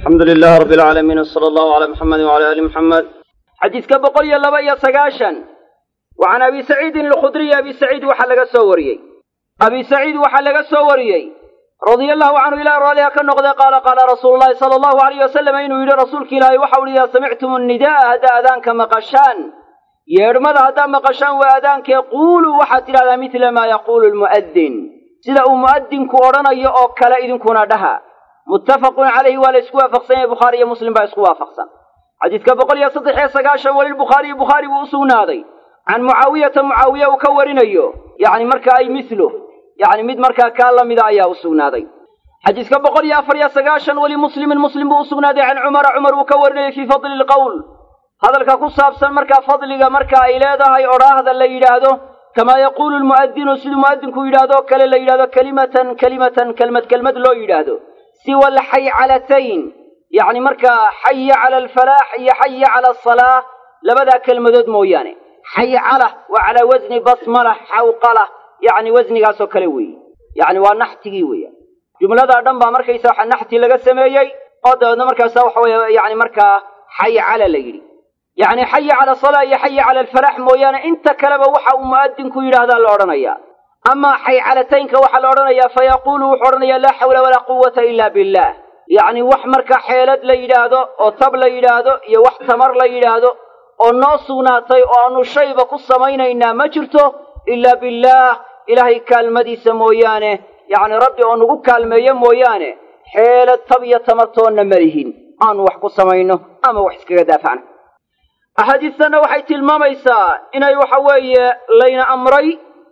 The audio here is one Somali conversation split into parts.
alxamdu lilahi rabbi alcaalamiin wsala allahu calaa muxamedi wacala ali muxamed xadiiska boqol iyo laba iyo sagaashan wa can abi saciidin alkhudriy abi saciid waxaa laga soo wariyey abi saciid waxaa laga soo wariyey radia allahu canhu ilah raaliha ka noqday qaala qaala rasuulu llahi sala allahu alayh wasalam inuu yidhi rasuulka ilaahay waxau ihi idaa samictum annida'a haddaa adaanka maqashaan yeedhmada haddaa maqashaan waa adaankee quuluu waxaad tidhahdaa midla maa yaquulu lmu'adin sida uu mu'adinku odhanayo oo kale idinkuna dhaha muttafaqun calayhi waa la isku waafaqsan yahay bukhaari iyo muslim baa isku waafaqsan xadiidka boqol iyo saddex iyo sagaashan walilbukhaariyi bukhaari buu u sugnaaday can mucaawiyata mucaawiya uu ka warinayo yacni markaa ay mithlu yacni mid markaa kaa la mida ayaa u sugnaaday xadiidka boqol iyo afar iyo sagaashan weli muslimin muslim buu u sugnaaday can cumara cumar uu ka warinayo fii fadli lqowl hadalka ku saabsan markaa fadliga marka ay leedahay odhaahda la yidhaahdo kamaa yaquulu lmu'adinu siduu mu'adinku yidhahdoo kale la yidhahdo kelimatan kelimatan kelmad kelmad loo yidhaahdo siwa alxaycalatayn yacni markaa xaya cala alfalaax iyo xaya cala asalaa labadaa kelmadood mooyaane xaycala waa calaa wasni basmala xawqala yacni wasnigaasoo kale weeye yacni waa naxtigii weeya jumladaa dhan baa markaysa waxa naxti laga sameeyey oo dabeedna markaasa waxa weeye yani markaa xaycala la yidhi yacni xaya cala asalaa iyo xaya cala alfalaax mooyaane inta kaleba waxa uu mu'adinku yidhaahdaa la odhanayaa amaa xaycalataynka waxaa la odhanayaa fa yaquulu wuxuu odhanayaa laa xawla walaa quwata ila billah yacni wax marka xeelad la yidhaahdo oo tab la yidhaahdo iyo wax tamar la yidhaahdo oo noo sugnaatay oo aanu shayba ku samaynaynaa ma jirto ilaa billaah ilaahay kaalmadiisa mooyaane yacni rabbi oo nagu kaalmeeyo mooyaane xeelad tab iyo tamartoonna ma lihin aanu wax ku samayno ama wax iskaga daafacno axaadiistanna waxay tilmaamaysaa inay waxa weeye layna amray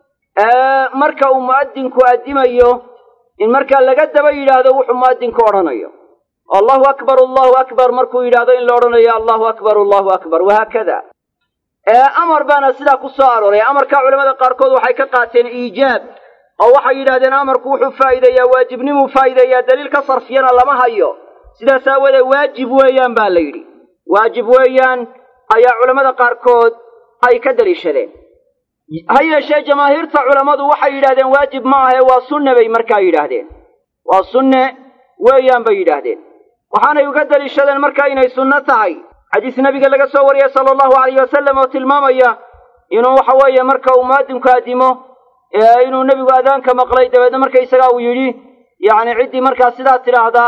marka uu mu'adinku addimayo in markaa laga daba yidhaahdo wuxuu mu'adinku odhanayo allahu akbar allahu akbar markuu yidhaahdo in la odhanayo allahu akbar allahu akbar wahaakada amar baana sidaa ku soo arooray amarkaa culamada qaarkood waxay ka qaateen iijaab oo waxay yidhahdeen amarku wuxuu faa'iideeyaa waajibnimuu faa'iideeyaa daliil ka sarfiyana lama hayo sidaas aawadeed waajib weeyaan baa la yidhi waajib weeyaan ayaa culammada qaarkood ay ka daliishadeen ha yeeshee jamaahiirta culammadu waxay yidhahdeen waajib ma ahe waa sunne bay markaa yidhaahdeen waa sunne weeyaan bay yidhaahdeen waxaanay uga daliishadeen markaa inay sunno tahay xadiis nebiga laga soo wariyey sala allahu alayh wasalam oo tilmaamaya inuu waxa weeye marka uu mu'adinku addimo inuu nebigu adaanka maqlay dabeedna markaysagaa uu yidhi yacni ciddii markaa sidaa tidhaahdaa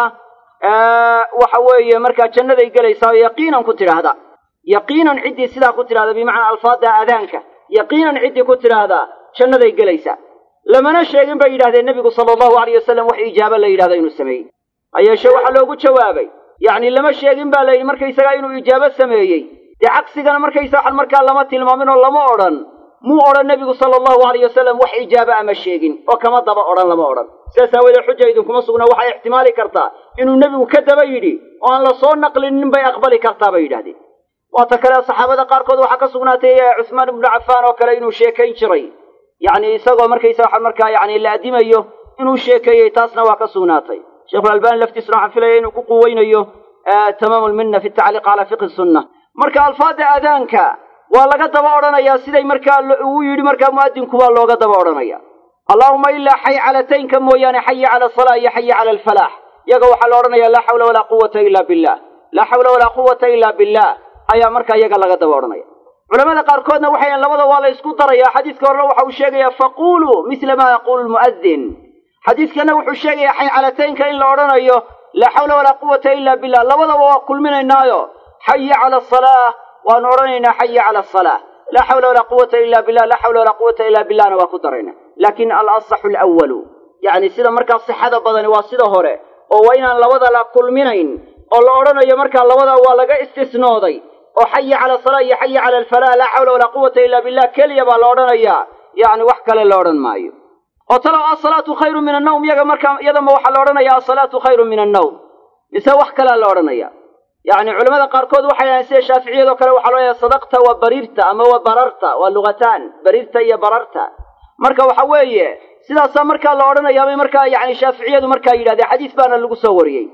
waxa weeye markaa jannaday gelaysaa oo yaqiinan ku tidhaahda yaqiinan ciddii sidaa ku tidhahda bimacnaa alfaadda adaanka yaqiinan ciddii ku tidhaahdaa jannaday gelaysaa lamana sheegin bay yidhahdeen nebigu sala allahu alayh wasalam wax ijaabo la yidhahdo inuu sameeyey ha yeeshee waxaa loogu jawaabay yacni lama sheegin baa la yidhi markaysagaa inuu ijaabo sameeyey dee cagsigana markaysa waxan markaa lama tilmaamin oo lama odhan muu odhan nebigu sala allahu alayh wasalam wax ijaabo ama sheegin oo kama daba odhan lama odhan sidaas aawoodee xuja idinkuma sugna waxay ixtimaali kartaa inuu nebigu ka daba yidhi oo aan la soo naqlinin bay aqbali kartaa bay yidhahdeen waata kale saxaabada qaarkood waxaa ka sugnaatay cusmaan ibnu cafaan oo kale inuu sheekayn jiray yacni isagoo markaysa waxa markaa yacni la addimayo inuu sheekeeyey taasna waa ka sugnaatay sheikhulalbani laftiisuna waxaan filaya inuu ku quweynayo tamaamu lminna fi tacliiq calaa fiqhi sunna marka alfaadda aadaanka waa laga daba odhanayaa siday markaa uu yidhi markaa mu'adinku waa looga daba odhanaya allaahuma ilaa xaycalataynka mooyaane xaya cala asalaa iyo xaya cala alfalaax iyaga waxaa la odhanaya laa xawla walaa quwata ila billah laa xawla walaa quwata ila billah ayaa markaa iyaga laga daba odhanaya culamada qaarkoodna waxay yahen labada waa la isku daraya xadiiska horena waxa uu sheegayaa faquluu misla maa yaquulu lmu'adin xadiiskana wuxuu sheegayaa xaycalataynka in la odhanayo laa xawla walaa quwata ila billah labadaba waa kulminaynaayo xaya cala asalaa waanu odhanaynaa xaya cala asalaa laa xawla walaa quwata ila billah laa xawla walaa quwata ila billahna waa ku darayna laakin alasaxu alwalu yacni sida markaa sixada badani waa sida hore oo waa inaan labada la kulminayn oo la odhanayo markaa labadaa waa laga istisnooday oo xaya cala asalaa iyo xaya cala alfalaa laa xawla walaa quwata ila billah keliya baa la odhanayaa yacni wax kale la odhan maayo oo talow asalaatu khayru min annawm iyaga markaa iyadama waxaa la odhanaya asalaatu khayru min annawm mise wax kalea la odhanaya yacni culamada qaarkood waxay dhahaen sida shaaficiyadoo kale waxaa loo yahay sadaqta wa barirta ama wa bararta waa lugataan barirta iyo bararta marka waxa weeye sidaasaa markaa la odhanayaabay markaa yacni shaaficiyadu markaa yidhahdeen xadiis baana lagu soo wariyey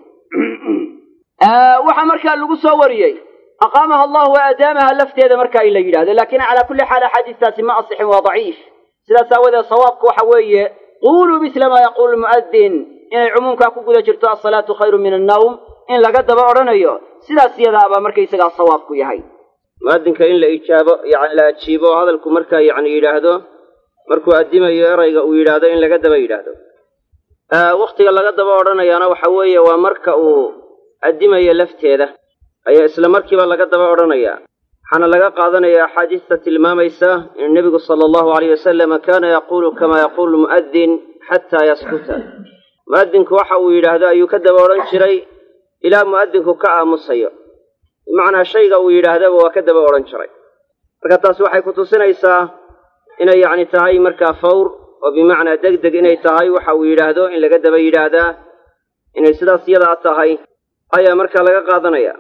waxaa markaa lagu soo wariyey aqaamaha allahu wa adaamaha lafteeda marka ay la yidhahdo laakiin calaa kulli xaal axaadiistaasi ma asixin waa daciif sidaas aawadeed sawaabku waxa weeye quuluu misla maa yaquulu lmu'adin inay cumuumkaa ku guda jirto asalaatu khayru min annawm in laga daba odhanayo sidaas iyadaa baa markaysagaa sawaabku yahay mu'adinka in la ijaabo yani la ajiibo hadalku markaa yacni yidhaahdo markuu addimayo erayga uu yidhaahdo in laga daba yidhaahdo wakhtiga laga daba odhanayaana waxa weeye waa marka uu addimayo lafteeda ayaa isla markiiba laga daba odhanayaa waxaana laga qaadanaya axaadiista tilmaamaysa in nebigu sala allahu alayh wasalama kaana yaquulu kama yaquulu mu'adin xataa yaskuta mu'adinku waxa uu yidhaahdo ayuu ka daba odhan jiray ilaa mu'adinku ka aamusayo bimacnaa shayga uu yidhaahdaba waa ka daba odhan jiray marka taasi waxay ku tusinaysaa inay yacni tahay markaa fawr oo bimacnaa deg deg inay tahay waxa uu yidhaahdo in laga daba yidhaahdaa inay sidaas yadaa tahay ayaa markaa laga qaadanaya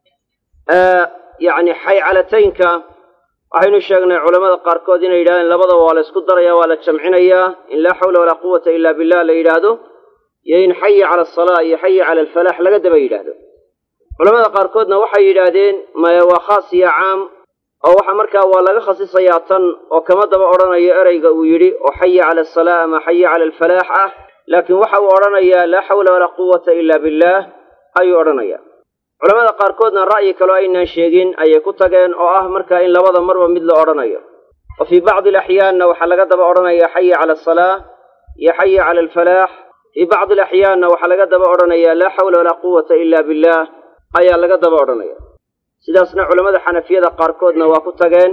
yacni xaycalataynka waxaynu sheegnay culammada qaarkood inay yidhahdeen labadaba waa la isku daraya waa la jamcinayaa in laa xawla walaa quwata ila billah la yidhaahdo iyo in xaya cala asalaa iyo xaya cala alfalaax laga daba yidhaahdo culamada qaarkoodna waxay yidhaahdeen maya waa khaas iyo caam oo waxa markaa waa laga khasisayaa tan oo kama daba odhanayo ereyga uu yidhi oo xaya cala asalaa ama xaya cala alfalaax ah laakiin waxa uu odhanayaa laa xawla walaa quwata ila billaah ayuu odhanaya culamada qaarkoodna ra'yi kaloo aynaan sheegin ayay ku tageen oo ah markaa in labada marba mid la odhanayo wa fii bacdi alaxyaanna waxaa laga daba odhanaya xaya cala asalaa iyo xaya cala alfalaax fii bacdi alaxyaanna waxaa laga daba odhanaya laa xawla walaa quwata ila billaah ayaa laga daba odhanaya sidaasna culammada xanafiyada qaarkoodna waa ku tageen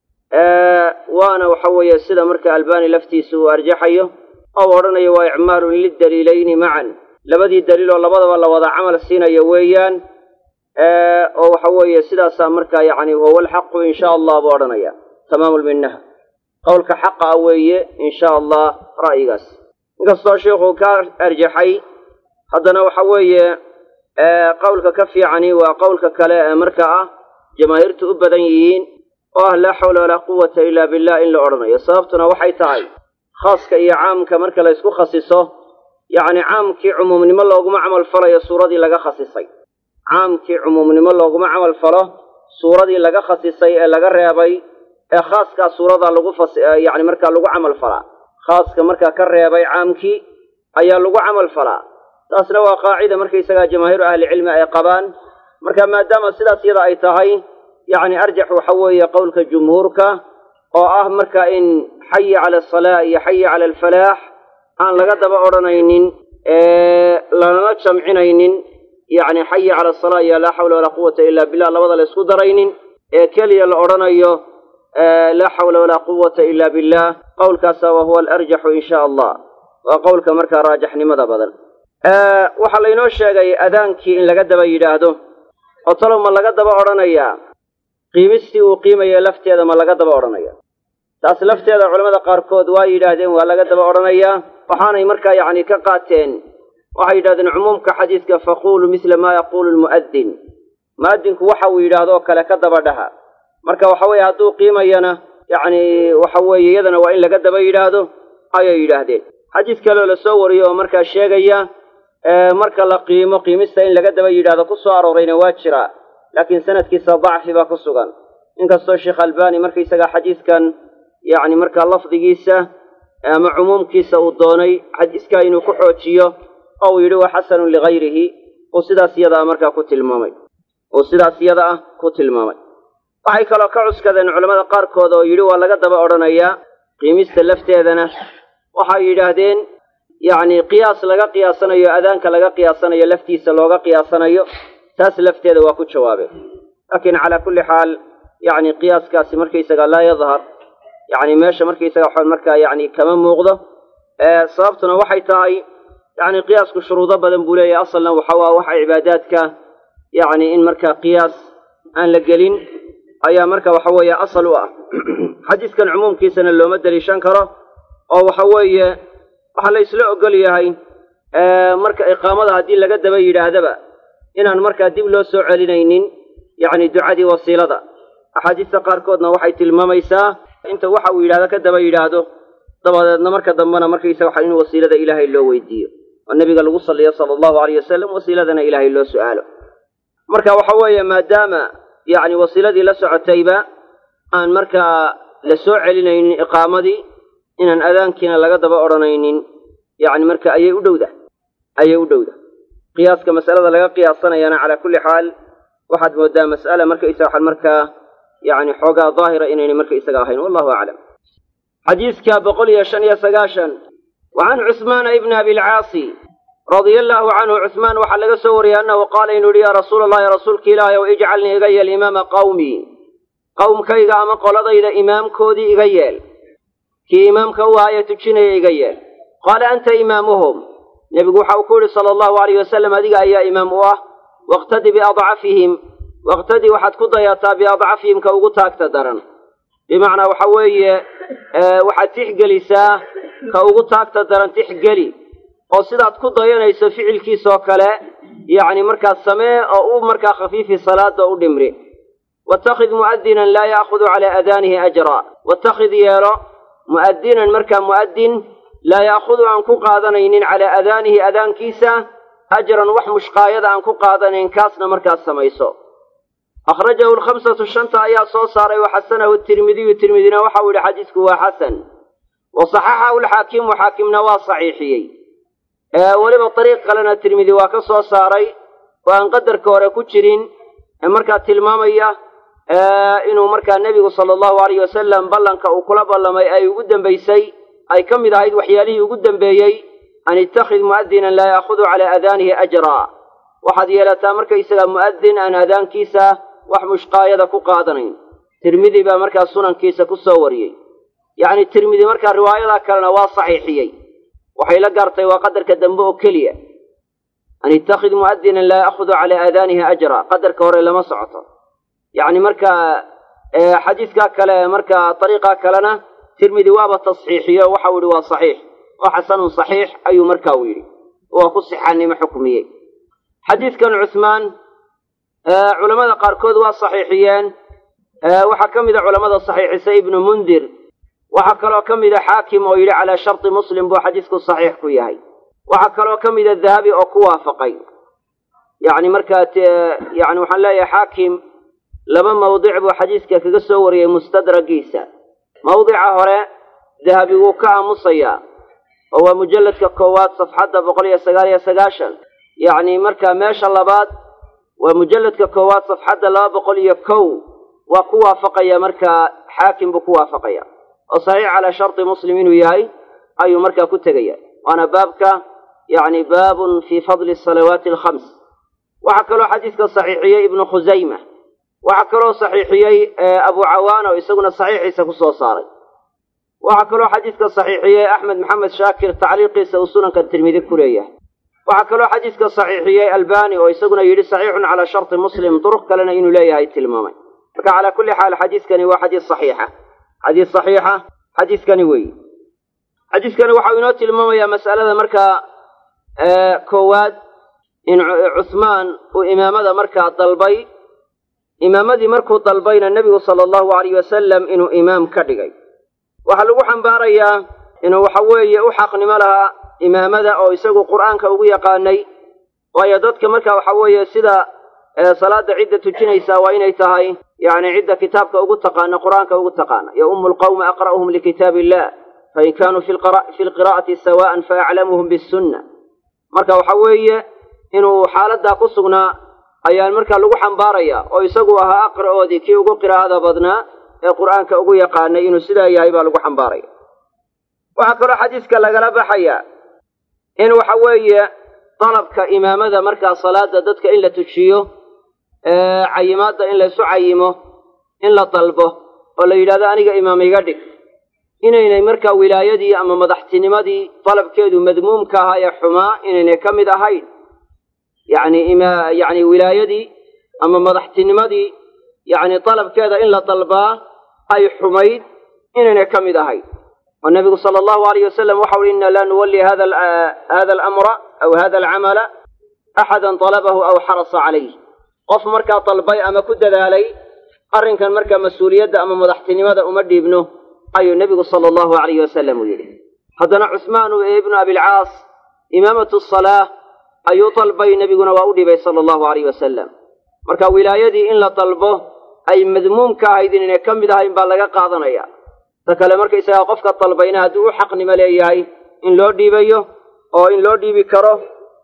waana waxa weeye sida marka albani laftiisa uu arjaxayo oo u odhanayo waa icmaalun lidaliilayni macan labadii daliil oo labadaba la wada camal siinayo weeyaan oo waxa weeye sidaasaa markaa yacni huwa alxaqu in sha allah buu odhanaya tamaamu lminaha qowlka xaqa ah weeye in sha allah ra'yigaas inkastoo sheikhu ka arjaxay haddana waxa weeye qowlka ka fiicani waa qowlka kale ee marka ah jamaahiirtu u badan yihiin oo ah laa xawla walaa quwata ila billah in la odhanayo sababtuna waxay tahay khaaska iyo caamka marka la ysku khasiso yacni caamkii cumuumnimo looguma camal falayo suuradii laga khasisay caamkii cumuumnimo looguma camal falo suuradii laga khasisay ee laga reebay ee khaaskaa suuradaa lagu fas yacni markaa lagu camal falaa khaaska markaa ka reebay caamkii ayaa lagu camal falaa taasna waa qaacida markaysagaa jamaahiiru ahlicilmi ay qabaan marka maadaama sidaas yada ay tahay yacni arjax waxa weeye qowlka jumhuurka oo ah marka in xaya cala asalaa iyo xaya cala alfalaax aan laga daba odhanaynin lanala jamcinaynin yacni xaya cala asalaa iyo laa xawla walaa quwata ila billah labada la ysku daraynin ee keliya la odhanayo laa xawla walaa quwata ila billah qowlkaasa wa huwa alarjaxu in sha allah waa qowlka markaa raajaxnimada badan waxaa laynoo sheegay adaankii in laga daba yidhaahdo oo talow ma laga daba odhanayaa qiimistii uu qiimaya lafteeda ma laga daba odhanaya taas lafteeda culamada qaarkood waa yidhaahdeen waa laga daba odhanayaa waxaanay markaa yacni ka qaateen waxay yidhahdeen cumuumka xadiiska faquulu misla maa yaquulu lmu'adin mu'adinku waxa uu yidhaahdo oo kale ka daba dhaha marka waxa weeye hadduu qiimayana yacni waxa weeye iyadana waa in laga daba yidhaahdo ayay yidhaahdeen xadiis kaloo la soo wariyo oo markaa sheegaya marka la qiimo qiimista in laga daba yidhaahdo ku soo aroorayna waa jiraa laakiin sanadkiisa dacfi baa ku sugan inkastoo sheekh albani markaysagaa xadiiskan yacni markaa lafdigiisa ama cumuumkiisa uu doonay xadiiskaa inuu ku xoojiyo oo uu yidhi waa xasanun ligayrihi uu sidaas iyada ah markaa ku tilmaamay uu sidaas iyada ah ku tilmaamay waxay kaloo ka cuskadeen culammada qaarkood oo yidhi waa laga daba odhanayaa qiimista lafteedana waxay yidhaahdeen yacni qiyaas laga qiyaasanayo adaanka laga qiyaasanayo laftiisa looga qiyaasanayo taas lafteeda waa ku jawaabeen laakiin calaa kulli xaal yacni qiyaaskaasi markaysaga laa yadhar yacni meesha markaysaga waxa markaa yacni kama muuqdo sababtuna waxay tahay yacni qiyaasku shuruudo badan buu leeyahay asalna waxa waa waxa cibaadaadka yacni in markaa qiyaas aan la gelin ayaa marka waxa weeye asal u ah xadiiskan cumuumkiisana looma deliishan karo oo waxa weeye waxaa la isla ogol yahay marka iqaamada haddii laga daba yidhaahdaba inaan markaa dib loo soo celinaynin yacni ducadii wasiilada axaadiista qaarkoodna waxay tilmaamaysaa inta waxa uu yidhahdo ka daba yidhaahdo dabadeedna marka dambena markaysa waxa in wasiilada ilaahay loo weydiiyo oo nebiga lagu salliyo sala allahu alayh wasalam wasiiladana ilaahay loo su'aalo marka waxa weeye maadaama yacni wasiiladii la socotayba aan markaa la soo celinaynin iqaamadii inaan adaankiina laga daba odhanaynin yacni marka ayay u dhowda ayay u dhowda qiyaaska masalada laga qiyaasanayana calaa kulli xaal waxaad moodaa mas'ala markaysa waxaan markaa yacni xoogaa daahira inaynay markaysaga ahayn wallahu aclam xadiiska boqol iyo shan iyo sagaashan wa can cusmaana ibni abilcaasi radia allaahu canhu cusmaan waxaa laga soo wariyey annahu qaala inuu yihi yaa rasuula allahi rasuulka ilaahi ow ijcalnii iga yeel imaama qawmii qowmkayga ama qoladayda imaamkoodii iga yeel kii imaamka u ahaaye tujinaya iga yeel qaala anta imaamuhum nebigu waxa uu ku yidhi sala allahu alayh wasalam adiga ayaa imaam u ah waqtadi biadcafihim waqtadi waxaad ku dayataa biadcafihim ka ugu taagta daran bimacnaa waxa weeye waxaad tixgelisaa ka ugu taagta daran tixgeli oo sidaad ku dayanayso ficilkiisoo kale yacni markaas samee oo u markaa khafiifi salaada u dhimri watakhid mu'adinan laa ya'khudu calaa aadaanihi ajra watakhid yeelo mu'adinan markaa mu'adin laa ya'khudu aan ku qaadanaynin calaa aadaanihi adaankiisa ajran wax mushqaayada aan ku qaadanayn kaasna markaas samayso akhrajahu alkhamsatu shanta ayaa soo saaray wa xasanahu tirmidiyu tirmidina waxau yidhi xadiisku waa xasan wa saxaxahu alxaakimu xaakimna waa saxiixiyey weliba dariiq kalena tirmidi waa ka soo saaray oo aan qadarka hore ku jirin markaa tilmaamaya inuu markaa nebigu sala allahu alayh wasalam ballanka uu kula ballamay ay ugu dambaysay ay ka mid ahayd waxyaalihii ugu dambeeyey an ittakhid mu'adinan laa ya'khudu calaa aadaanihi ajraa waxaad yeelataa markaysaga mu'adin aan aadaankiisa wax mushqaayada ku qaadanayn tirmidi baa markaa sunankiisa ku soo wariyey yacni tirmidi markaa riwaayadaa kalena waa saxiixiyey waxay la gaartay waa qadarka dambe oo keliya an ittakhid mu'adinan laa ya'khudu calaa aadaanihi ajra qadarka hore lama socoto yacni markaa xadiiskaa kale markaa dariiqaa kalena tirmidi waaba tasxiixiyo waxau yidhi waa saxiix oo xasanun saxiix ayuu markaa u yidhi waa ku sixaanimo xukmiyey xadiidkan cusmaan culammada qaarkood waa saxiixiyeen waxaa ka mid a culammada saxiixisay ibnu mundir waxaa kaloo ka mida xaakim oo yidhi calaa sharti muslim buu xadiisku saxiix ku yahay waxaa kaloo ka mida dahabi oo ku waafaqay yacni markaa yani waxaan leeyahay xaakim laba mawdic buu xadiiska kaga soo wariyey mustadragiisa mawdica hore dahabi wuu ka aamusayaa oo waa mujalladka koowaad safxadda boqol iyo sagaal iyo sagaashan yacni markaa meesha labaad waa mujalladka koowaad safxadda laba boqol iyo kow waa ku waafaqaya markaa xaakim buu ku waafaqaya oo saxiix calaa sharti muslim inuu yahay ayuu markaa ku tegaya waana baabka yacni baabun fii fadli asalawaati alkhams waxaa kaloo xadiiska saxiixiyey ibnu khusayma waxaa kaloo saxiixiyey abu cawaan oo isaguna saxiixiisa ku soo saaray waxaa kaloo xadiiska saxiixiyey axmed maxamed shaakir tacliiqiisa uu sunanka tirmidi ku leeyahay waxaa kaloo xadiiska saxiixiyey albani oo isaguna yidhi saxiixun calaa sharti muslim duruq kalena inuu leeyahay tilmaamay marka calaa kulli xaal xadiiskani waa xadiis saxiixa xadiis saxiixa xadiiskani weeye xadiiskani waxau inoo tilmaamayaa mas'alada markaa koowaad in cuhmaan uu imaamada markaa dalbay imaamadii markuu dalbayna nebigu sala allahu alayh wasalam inuu imaam ka dhigay waxaa lagu xambaarayaa inuu waxa weeye u xaqnimo lahaa imaamada oo isagu qur'aanka ugu yaqaanay waayo dadka marka waxa weeye sida salaada cidda tujinaysaa waa inay tahay yacni cidda kitaabka ugu taqaana qur'aanka ugu taqaana ya ummu lqawmi aqra'uhum likitaab illah fain kaanuu fi lqiraa'ati sawa'an faaclamuhum bisunna marka waxa weeye inuu xaaladdaa ku sugnaa ayaan markaa lagu xambaaraya oo isagu ahaa aqra'oodii kii ugu qiraa'ada badnaa ee qur'aanka ugu yaqaanay inuu sidaa yahay baa lagu xambaaraya waxaa kaloo xadiiska lagala baxaya in waxa weeye dalabka imaamada markaa salaada dadka in la tujiyo cayimaadda in laysu cayimo in la dalbo oo la yidhahdo aniga imaam iga dhig inaynay markaa wilaayadii ama madaxtinimadii dalabkeedu madmuumka ahaa ee xumaa inaynay ka mid ahayn yacni ima yacni wilaayadii ama madaxtinimadii yacni dalabkeeda in la dalbaa ay xumayd inaynay ka mid ahayn oo nebigu sala allahu alayh wasalam waxau uhi inna laa nuwalli hada hada alamra aw hada alcamala axadan dalabahu aw xarasa calayh qof markaa dalbay ama ku dadaalay arrinkan markaa mas-uuliyadda ama madaxtinimada uma dhiibno ayuu nebigu sala allahu alayh wasalam uu yidhi haddana cusmaanu ibnu abilcaas imaamatu salaa ayuu dalbay nebiguna waa u dhibay sala allahu alayh wasalam marka wilaayadii in la dalbo ay madmuumka ahayd inaynay ka mid ahayn baa laga qaadanaya ta kale markaysagaa qofka dalbayna haddii u xaqnimo leeyahay in loo dhiibayo oo in loo dhiibi karo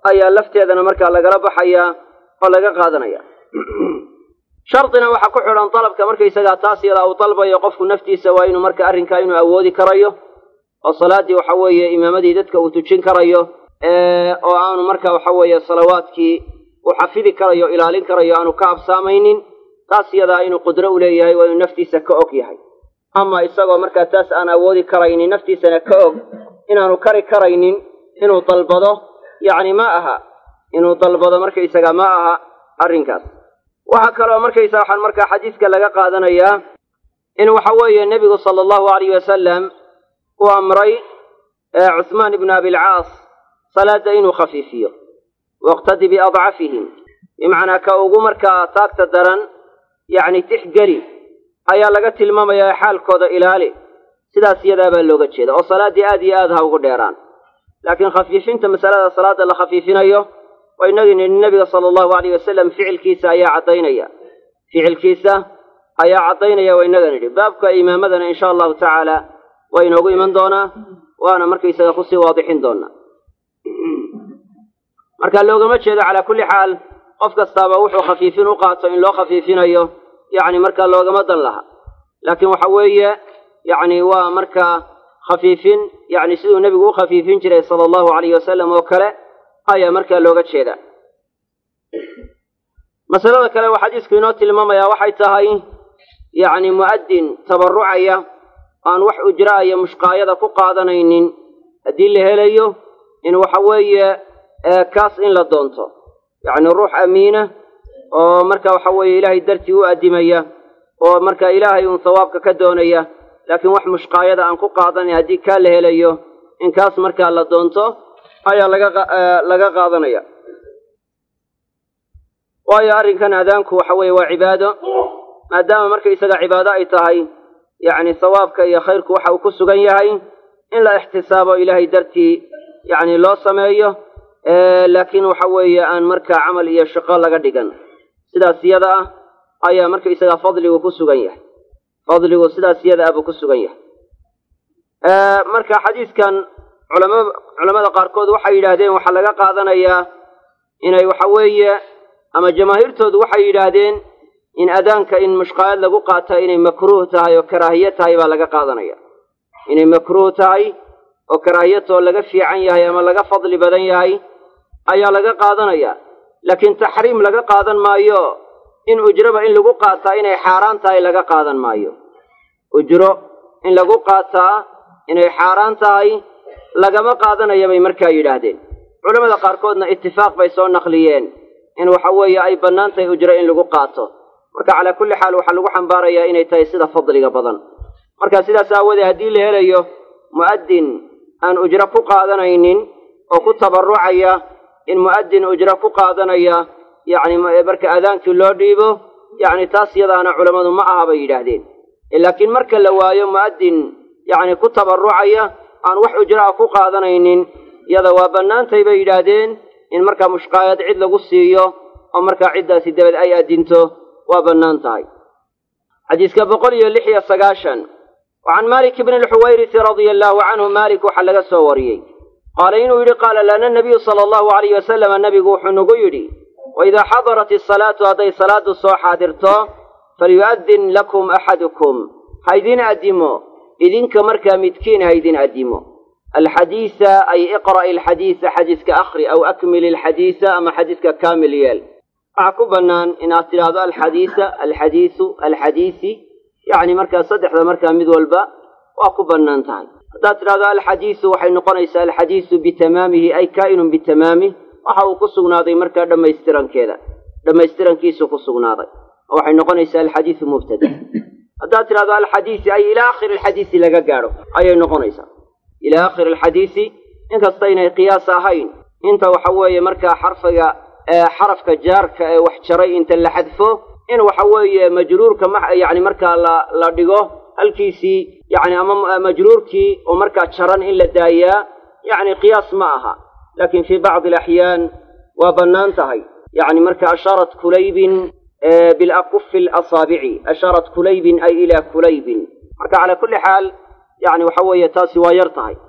ayaa lafteedana markaa lagala baxayaa oo laga qaadanaya shardina waxaa ku xidhan dalabka markaysagaa taas yadaa uu dalbayo qofku naftiisa waa inuu marka arrinkaa inuu awoodi karayo oo salaaddii waxa weeye imaamadii dadka uu tujin karayo oo aanu marka waxa weeye salawaadkii uu xafidi karayo ilaalin karayo aanu ka absaamaynin taas yadaa inuu qudro u leeyahay waa inuu naftiisa ka og yahay ama isagoo markaa taas aan awoodi karaynin naftiisana ka og inaanu kari karaynin inuu dalbado yacni ma aha inuu dalbado markaysaga ma aha arrinkaas waxaa kaloo markaysa waxaan markaa xadiiska laga qaadanayaa in waxa weeye nebigu sala allahu alayh wasalam uu amray cuhmaan ibnu abilcaas salaadda inuu khafiifiyo waqtadi biadcafihim bimacnaa ka ugu markaa taagta daran yacni tixgeli ayaa laga tilmaamayaa xaalkooda ilaali sidaas iyadaa baa looga jeeda oo salaaddii aad iyo aad ha ugu dheeraan laakiin khafiifinta masalada salaadda la khafiifinayo waa inagii nidhi nebiga sala allahu alayh wasalam ficilkiisa ayaa caddaynaya ficilkiisa ayaa caddaynaya waa inaga nidhi baabka imaamadana insha allahu tacaala waa inoogu iman doonaa waana markaysaga kusii waadixin doonaa marka loogama jeedo calaa kulli xaal qof kastaaba wuxuu khafiifin u qaato in loo khafiifinayo yacni markaa loogama dan laha laakiin waxa weeye yacni waa markaa khafiifin yacni siduu nebigu u khafiifin jiray sala allahu alayh wasalam oo kale ayaa markaa looga jeedaa masalada kale uu xadiisku inoo tilmaamayaa waxay tahay yacni mu'addin tabarrucaya aan wax ujraaya mushqaayada ku qaadanaynin haddii la helayo in waxa weeye kaas in la doonto yacni ruux amiina oo marka waxa weeye ilaahay dartii u addimaya oo marka ilaahay uun sawaabka ka doonaya laakiin wax mushqaayada aan ku qaadanayn haddii kaa la helayo in kaas markaa la doonto ayaa laga laga qaadanaya waayo arrinkan aadaanku waxa weeye waa cibaado maadaama markaysaga cibaado ay tahay yacni sawaabka iyo khayrku waxa uu ku sugan yahay in la ixtisaabo ilaahay dartii yacni loo sameeyo laakiin waxa weeye aan markaa camal iyo shaqo laga dhigan sidaas iyada ah ayaa markaysaga fadligu ku sugan yahay fadligu sidaas iyada ah buu ku sugan yahay marka xadiiskan culama culamada qaarkood waxay yidhaahdeen waxaa laga qaadanayaa inay waxa weeye ama jamaahiirtoodu waxay yidhaahdeen in adaanka in mushqaayad lagu qaata inay makruuh tahay oo karaahiye tahay baa laga qaadanaya inay makruuh tahay oo karaahiyatoo laga fiican yahay ama laga fadli badan yahay ayaa laga qaadanaya laakiin taxriim laga qaadan maayo in ujroba in lagu qaataa inay xaaraan tahay laga qaadan maayo ujro in lagu qaataa inay xaaraan tahay lagama qaadanaya bay markaa yidhaahdeen culamada qaarkoodna itifaaq bay soo naqliyeen in waxa weeye ay bannaan tahay ujro in lagu qaato marka calaa kulli xaal waxaa lagu xambaarayaa inay tahay sida fadliga badan marka sidaas aawoodee haddii la helayo mu'addin aan ujro ku qaadanaynin oo ku tabarrucaya in mu'addin ujro ku qaadanaya yacni marka aadaankii loo dhiibo yacni taas yadaana culammadu ma aha bay yidhaahdeen laakiin marka la waayo mu'addin yacni ku tabarrucaya aan wax ujro ah ku qaadanaynin yada waa bannaantay bay yidhaahdeen in markaa mushqaayad cid lagu siiyo oo markaa ciddaasi dabad ay addinto waa bannaan tahay xadiiska boqol iyo lix iyo sagaashan wa can malik bni lxuwayrisi radia allaahu canhu maalik waxaa laga soo wariyey qaala inuu yidhi qaala lana nabiyu sala allahu alayh wasalama nabigu wuxuu nagu yidhi waidaa xadarat isalaatu hadday salaaddu soo xaadirto falyu'addin lakum axadukum ha idin addimo idinka markaa midkiin ha idin addimo alxadiisa ay iqra'i alxadiisa xadiiska akhri aw akmil alxadiisa ama xadiiska kaamil yeel waxaa ku bannaan inaad tidhaahdo alxadiisa alxadiisu alxadiisi yacni markaa saddexda markaa mid walba waa ku bannaan tahay haddaad tidhahdo alxadiisu waxay noqonaysaa alxadiisu bitamaamihi ay kaa'inun bitamaamih waxa uu ku sugnaaday markaa dhammaystirankeeda dhammaystirankiisu ku sugnaaday oo waxay noqonaysaa alxadiisu mubtada haddaad tidhahdo alxadiisi ay ilaa aakhiri alxadiisi laga gaadho ayay noqonaysaa ilaa aakhiri alxadiisi inkasta inay qiyaas ahayn inta waxa weeye markaa xarfiga xarafka jaarka ee wax jaray inta la xadfo in waxa weeye majruurka yani markaa la la dhigo halkiisii yani ama majruurkii oo markaa jaran in la daayaa yani qiyaas ma aha laakiin fii bacdi alaxyaan waa bannaan tahay yani marka ashaarat kulaybin bilakufi alasaabici ashaarat kulaybin ay ilaa kulaybin marka calaa kulli xaal yani waxa weeye taasi waa yar tahay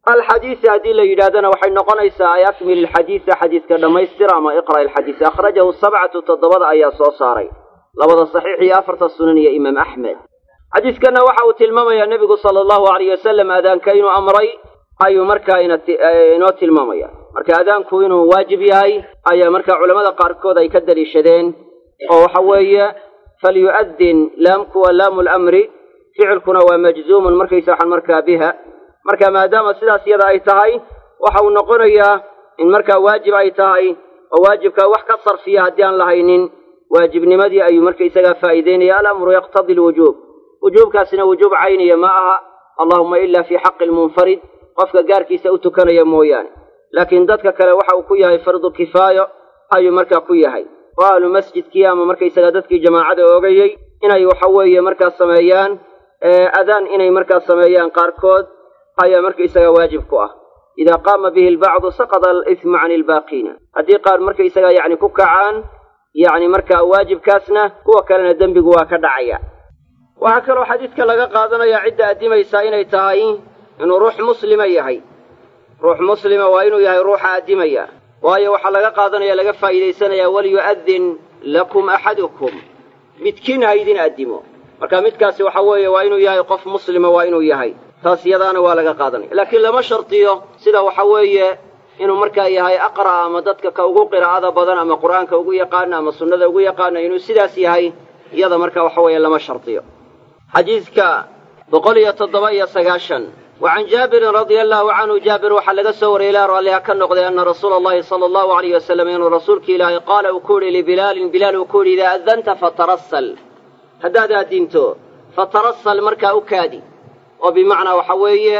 alxadiisi haddii la yidhahdana waxay noqonaysaa ay akmil ilxadiisa xadiiska dhammaystir ama iqra' ilxadiis akhrajahu sabcatu toddobada ayaa soo saaray labada saxiix iyo afarta sunan iyo imaam axmed xadiiskanna waxa uu tilmaamayaa nebigu sala allahu alayh wasalam aadaanka inuu amray ayuu markaa inoo tilmaamaya marka aadaanku inuu waajib yahay ayaa markaa culamada qaarkood ay ka daliishadeen oo waxa weeye falyu'adin laamku waa laamu lamri ficilkuna waa majzuumun markaysa waxaan markaa biha marka maadaama sidaas iyada ay tahay waxa uu noqonayaa in markaa waajib ay tahay oo waajibkaa wax ka sarfiya haddii aan lahaynin waajibnimadii ayuu markaysagaa faa'iideynaya alamru yaqtadi lwujuub wujuubkaasina wujuub cayniya ma aha allahuma ila fii xaqi lmunfarid qofka gaarkiisa u tukanaya mooyaane laakiin dadka kale waxa uu ku yahay fardu kifaayo ayuu markaa ku yahay oo ahlu masjidkii ama markaysagaa dadkii jamaacada oogayey inay waxa weeye markaa sameeyaan adaan inay markaa sameeyaan qaarkood ayaa markaysagaa waajib ku ah idaa qaama bihi albacdu saqada alismu cani albaaqiina haddii qaar markaysagaa yacni ku kacaan yacni markaa waajibkaasna kuwa kalena dembigu waa ka dhacaya waxaa kaloo xadiidka laga qaadanaya cidda addimaysaa inay tahay inuu ruux muslima yahay ruux muslima waa inuu yahay ruuxa addimaya waayo waxaa laga qaadanaya laga faa'iidaysanaya walyu-adin lakum axadukum midkiin ha idin addimo marka midkaasi waxa weeye waa inuu yahay qof muslima waa inuu yahay taas yadaana waa laga qaadanaya laakiin lama shardiyo sida waxa weeye inuu markaa yahay aqra' ama dadka ka ugu qiraa'ada badan ama qur'aanka ugu yaqaana ama sunnada ugu yaqaana inuu sidaas yahay iyada marka waxa weeye lama shardiyo xadiidka boqol iyo toddoba iyo sagaashan wa can jaabirin radia allahu canhu jaabir waxaa laga soo wariyay ilaa raalliha ka noqday ana rasuula allahi sala allahu alayh wasalam inuu rasuulka ilaahay qaala uu ku yidhi libilaalin bilaal uu ku yidhi idaa adanta fatarassal haddaad addinto fatarassal markaa u kaadi oo bimacnaa waxa weeye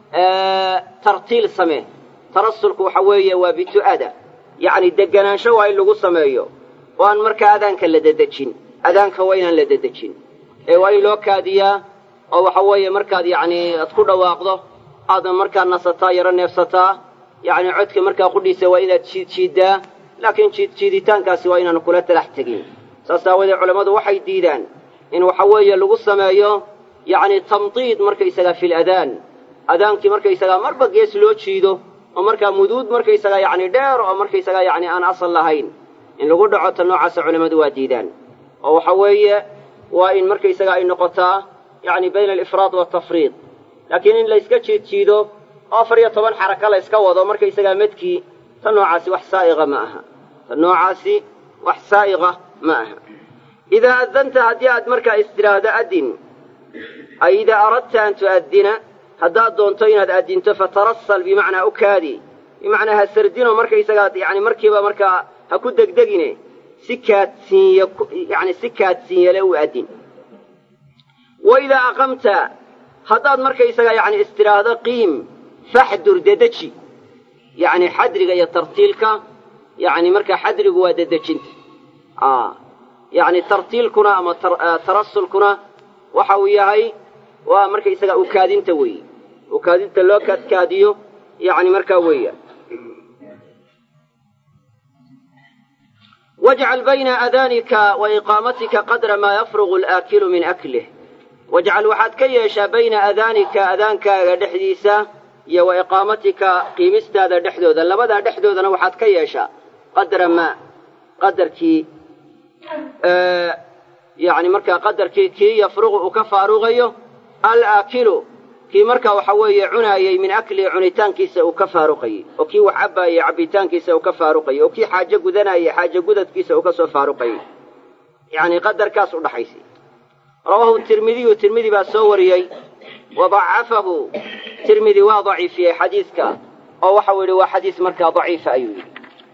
tartiil samee tarasulku waxa weeye waa bitu'ada yacni deganaansho waa in lagu sameeyo oo aan markaa adaanka la dedejin adaanka waa inaan la dedejin ee waa in loo kaadiyaa oo waxa weeye markaad yacni aad ku dhawaaqdo aadna markaa nasataa yaro neefsataa yacni codka markaa qudhiisa waa inaad jiid jiiddaa laakiin jiid jiiditaankaasi waa inaan kula talax tegin saas aawadeed culammadu waxay diidaan in waxa weeye lagu sameeyo yacni tamdiid markaysagaa fil adaan adaankii markaysagaa marba gees loo jiido oo markaa muduud markaysagaa yacni dheer oo markaysagaa yacni aan asal lahayn in lagu dhaco ta noocaasa culammadu waa diidaan oo waxa weeye waa in markaysagaa ay noqotaa yacni bayna alifraad waaltafriid laakiin in layska jiid jiido oo afar iyo toban xaraka la yska wado markaysagaa medkii ta noocaasi wax saa'iqa ma aha ta noocaasi wax saa'iqa ma aha idaa adanta haddii aad markaa istidhaahdo addin ay idaa aradta an tu'addina haddaad doonto inaad addinto fatarassal bimacnaa u kaadi bimacnaa ha sardino markaysagaa yacni markiiba markaa ha ku degdegine si kaadsiinya yacni si kaadsiinyale u addin wa idaa aqamta haddaad markaysagaa yacni istidhaahdo qiim faxdur dedeji yacni xadriga iyo tartiilka yacni markaa xadrigu waa dedejinta yacni tartiilkuna ama tarasulkuna waxa uu yahay waa markaysagaa ukaadinta weeye ukaadinta loo kaadkaadiyo yacni markaa weeya wajcal bayna adaanika wa iqaamatika qadra maa yafrugu alaakilu min aklih wajcal waxaad ka yeeshaa bayna adaanika adaankaaga dhexdiisa iyo wa iqaamatika qiimistaada dhexdooda labadaa dhexdoodana waxaad ka yeeshaa qadra maa qadarkii yacni markaa qadarkii kii yafruqu uu ka faaruqayo alaakilu kii markaa waxa weeye cunaayey min aklihi cunitaankiisa uu ka faaruqayey oo kii wax cabbaayey cabbitaankiisa uu ka faaruqayey oo kii xaajo gudanayey xaajo gudadkiisa uu ka soo faaruqayey yacni qadarkaas u dhaxaysay rawaahu tirmidiyu tirmidi baa soo wariyey wa dacafahu tirmidi waa daciifiyey xadiidka oo waxau yidhi waa xadiis markaa daciifa ayuu yidhi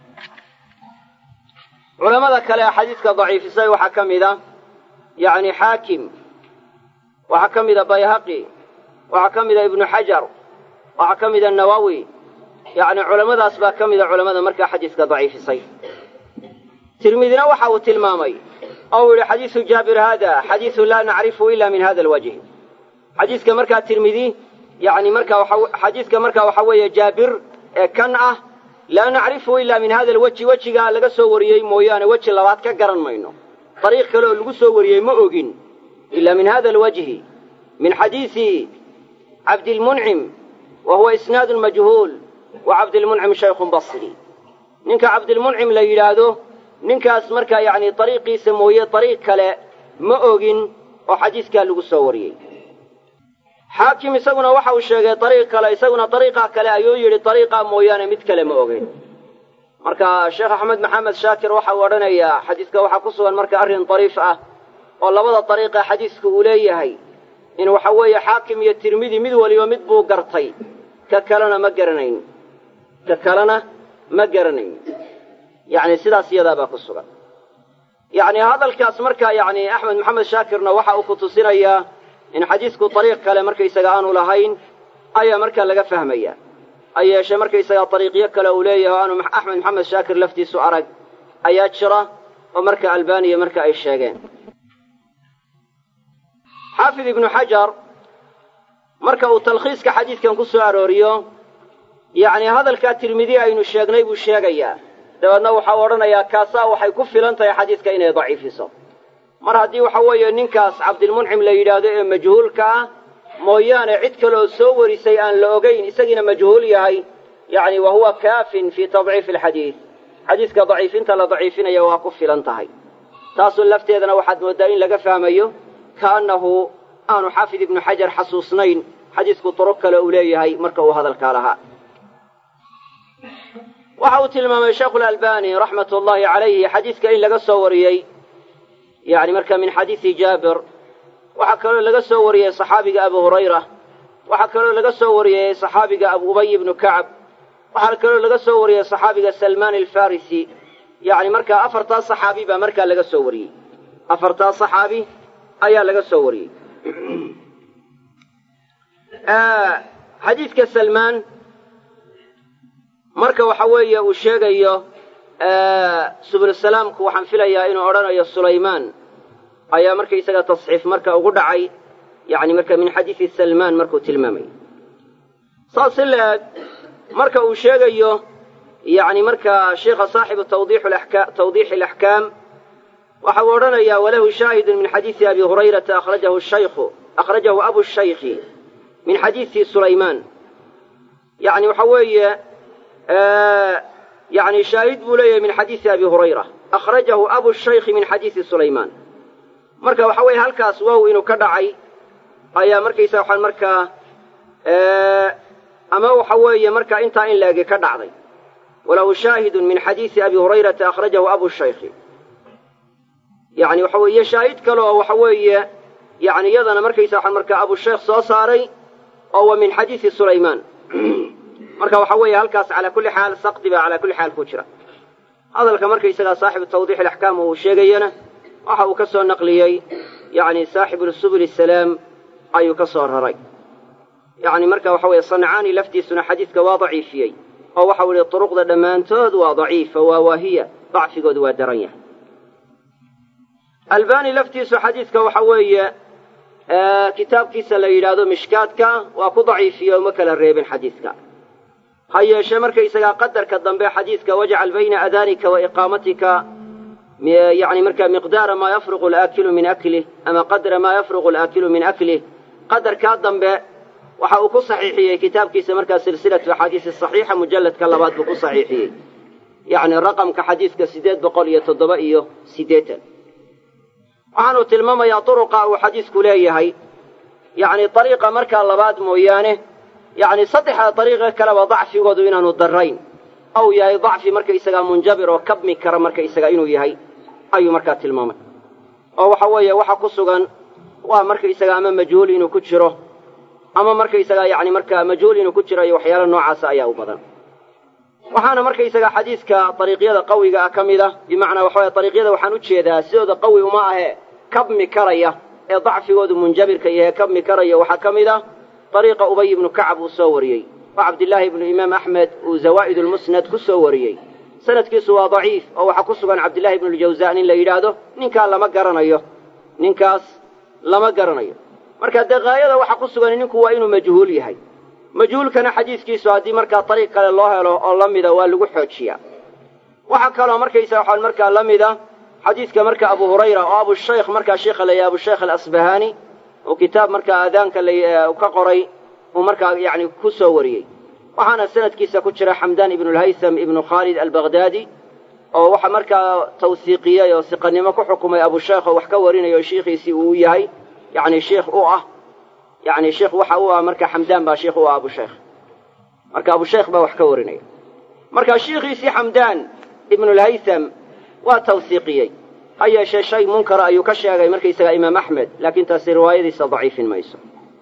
culamada kale xadiidka daciifisay waxaa ka mid a yacni xaakim waxaa ka mida bayhaqi waxaa ka mida ibnu xajar waxaa ka mida nawowi yacni culammadaas baa ka mida culammada markaa xadiiska daciifisay tirmidina waxa uu tilmaamay oo uu yihi xadiisu jaabir haada xadiisu laa nacrifu ila min hada alwajhi xadiiska markaa tirmidi yani marka xadiiska markaa waxa weeye jaabir ee kan ah laa nacrifu ila min hada alwajhi wejigaa laga soo wariyey mooyaane weji labaad ka garan mayno dariiq kale oo lagu soo wariyey ma ogin ila min hada alwajhi min xadiisi cabdilmuncim wa huwa isnaadun majhuul wa cabdilmuncim shaykhun basri ninka cabdilmuncim la yidhaahdo ninkaas markaa yacni dariiqiisa mooye dariiq kale ma ogin oo xadiiskaa lagu soo wariyey xaakim isaguna waxa uu sheegay dariiq kale isaguna dariiqaa kale ayuu yidhi dariiqaa mooyaane mid kale ma ogin marka sheekh axmed maxamed shaakir waxa uu odhanayaa xadiiska waxaa ku sugan marka arrin dariif ah oo labada dariiqa xadiiska uu leeyahay in waxa weeye xaakim iyo tirmidi mid waliba mid buu gartay ka kalena ma garanayn ka kalena ma garanayn yacni sidaas iyadaabaa ku sugan yacni hadalkaas marka yacni axmed maxamed shaakirna waxa uu ku tusinayaa in xadiisku dariiq kale markaysaga aanu lahayn ayaa markaa laga fahmaya ha yeeshee markaysaga dariiqyo kale uu leeyahay o aanu axmed maxamed shaakir laftiisu arag ayaa jira oo marka albaniya marka ay sheegeen xaafid ibnu xajar marka uu talkhiiska xadiidkan ku soo arooriyo yacni hadalkaa tirmidi aynu sheegnay buu sheegayaa dabeedna waxau odhanayaa kaasaa waxay ku filan tahay xadiidka inay daciifiso mar haddii waxa weeye ninkaas cabdilmuncim la yidhaahdo ee majhuulka ah mooyaane cid kaleoo soo warisay aan la ogayn isagiina majhuul yahay yacni wa huwa kaafin fii tadciifi alxadiid xadiiska daciifinta la daciifinaya waa ku filan tahay taasun lafteedana waxaad mooddaa in laga fahmayo kaannahu aanu xaafid ibnu xajar xasuusnayn xadiisku duruq kale uu leeyahay marka uu hadalkaa lahaa waxa uu tilmaamay sheikhulalbani raxmat ullaahi calayhi xadiiska in laga soo wariyey yani marka min xadiisi jaabir waxaa kaloo laga soo wariyey saxaabiga abu hurayra waxaa kaloo laga soo wariyey saxaabiga abu ubay ibnu kacab waxaa kaloo laga soo wariyey saxaabiga salmaan alfarisi yani markaa afartaa saxaabi baa markaa laga soo wariyey afartaa saxaabi ayaa laga soo wariyey xadiidka salmaan marka waxa weeye uu sheegayo subulsalaamku waxaan filayaa inuu odhanayo sulaymaan ayaa markaysaga tasxiif marka ugu dhacay yani marka min xadiisi salmaan markuu tilmaamay saas si la-eg marka uu sheegayo yani marka sheikha saaxibu tawdiixi alaxkaam waxa uu odhanayaa walahu shaahidun min xadiisi abi hurayrata akhrajahu shaykhu akhrajahu abu shaykhi min xadiisi sulaymaan yani waxa weeye yani shaahid buu leeyahay min xadiisi abi hurayra akhrajahu abu shaykhi min xadiisi sulaymaan marka waxa weeye halkaas wow inuu ka dhacay ayaa markaysa waxaan markaa ama waxa weeye markaa intaa in laegi ka dhacday walahu shaahidun min xadiisi abi hurayrata akhrajahu abu shaykhi yani waxa weeye shaahid kale oo waxa weeye yani iyadana markaysa waxaan markaa abushaykh soo saaray oo wa min xadiisi sulaymaan marka waxa weeye halkaas calaa kulli xaal sakdi baa calaa kulli xaal ku jira hadalka markaysagaa saaxibu tawdiix alaxkaam uu sheegayana waxa uu ka soo naqliyey yani saaxibu subul salaam ayuu ka soo raray yani marka waxa weeye sancaani laftiisuna xadiidka waa daciifiyey oo waxau ihi turuqda dhammaantood waa daciifa waa waahiya dacfigoodu waa daran yahay albani laftiisu xadiidka waxa weeye kitaabkiisa la yidhaahdo mishkaadka waa ku daciifiye uma kala reebin xadiidka ha yeeshee markaysagaa qadarka dambe xadiidka wajcal bayna adaanika wa iqaamatika yani markaa miqdaara maa yafruqu alaakilu min aklih ama qadra maa yafruqu alaakilu min aklih qadarkaa dambe waxa uu ku saxiixiyey kitaabkiisa markaa silsilatu axaadiisi saxiixa mujalladka labaad buu ku saxiixiyey yacni raqamka xadiidka siddeed boqol iyo toddoba iyo siddeetan waxaanuu tilmaamayaa duruqa uu xadiisku leeyahay yacni dariiqa markaa labaad mooyaane yacni saddexda dariiqe kaleba dacfigoodu inaanu darrayn ou yahay dacfi markaysagaa munjabir oo kabmi kara markaysaga inuu yahay ayuu markaa tilmaamay oo waxa weeye waxa ku sugan waa markaysaga ama majhuul inuu ku jiro ama markaysagaa yacni markaa majhuul inuu ku jiro iyo waxyaala noocaasa ayaa u badan waxaana markaysagaa xadiidka dariiqyada qawiga ah ka mid ah bimacnaa waxa weye dariiqyada waxaan u jeedaa sidooda qawi uma ahe kabmi karaya ee dacfigoodu munjabirka yahe kabmi karaya waxaa ka mid ah dariiqa ubay ibnu kacab uu soo wariyey oo cabdillaahi ibnu imaam axmed uu zawaa'id ulmusnad ku soo wariyey sanadkiisu waa daciif oo waxaa ku sugan cabdillahi ibnu ljawsaan in la yidhaahdo ninkaa lama garanayo ninkaas lama garanayo marka dee haayada waxa ku sugan ninku waa inuu majhuul yahay majhuulkana xadiiskiisu haddii markaa dariiq kale loo helo oo la mida waa lagu xoojiyaa waxaa kaloo markaysa waxaan markaa la mida xadiidka marka abu hurayra oo abushaykh markaa sheikha la yahay abushaykh alasbahaani oo kitaab markaa aadaanka ka qoray uu markaa yacni ku soo wariyey waxaana sanadkiisa ku jira xamdaan ibnulhaysam ibnu khaalid albagdaadi oo waxa markaa tawsiiqiyey oo siqanimo ku xukumay abusheekh oo wax ka warinayo shiikhiisii uu yahay yacni sheikh u ah yacni sheikh waxa u ah marka xamdaan baa sheikh u ah abusheekh marka abusheekh baa wax ka warinaya marka shiikhiisii xamdaan ibnulhaysam waa tawsiiqiyey ha yeeshee shay munkara ayuu ka sheegay markaysagaa imaam axmed laakiin taasi riwaayadiisa daciifin mayso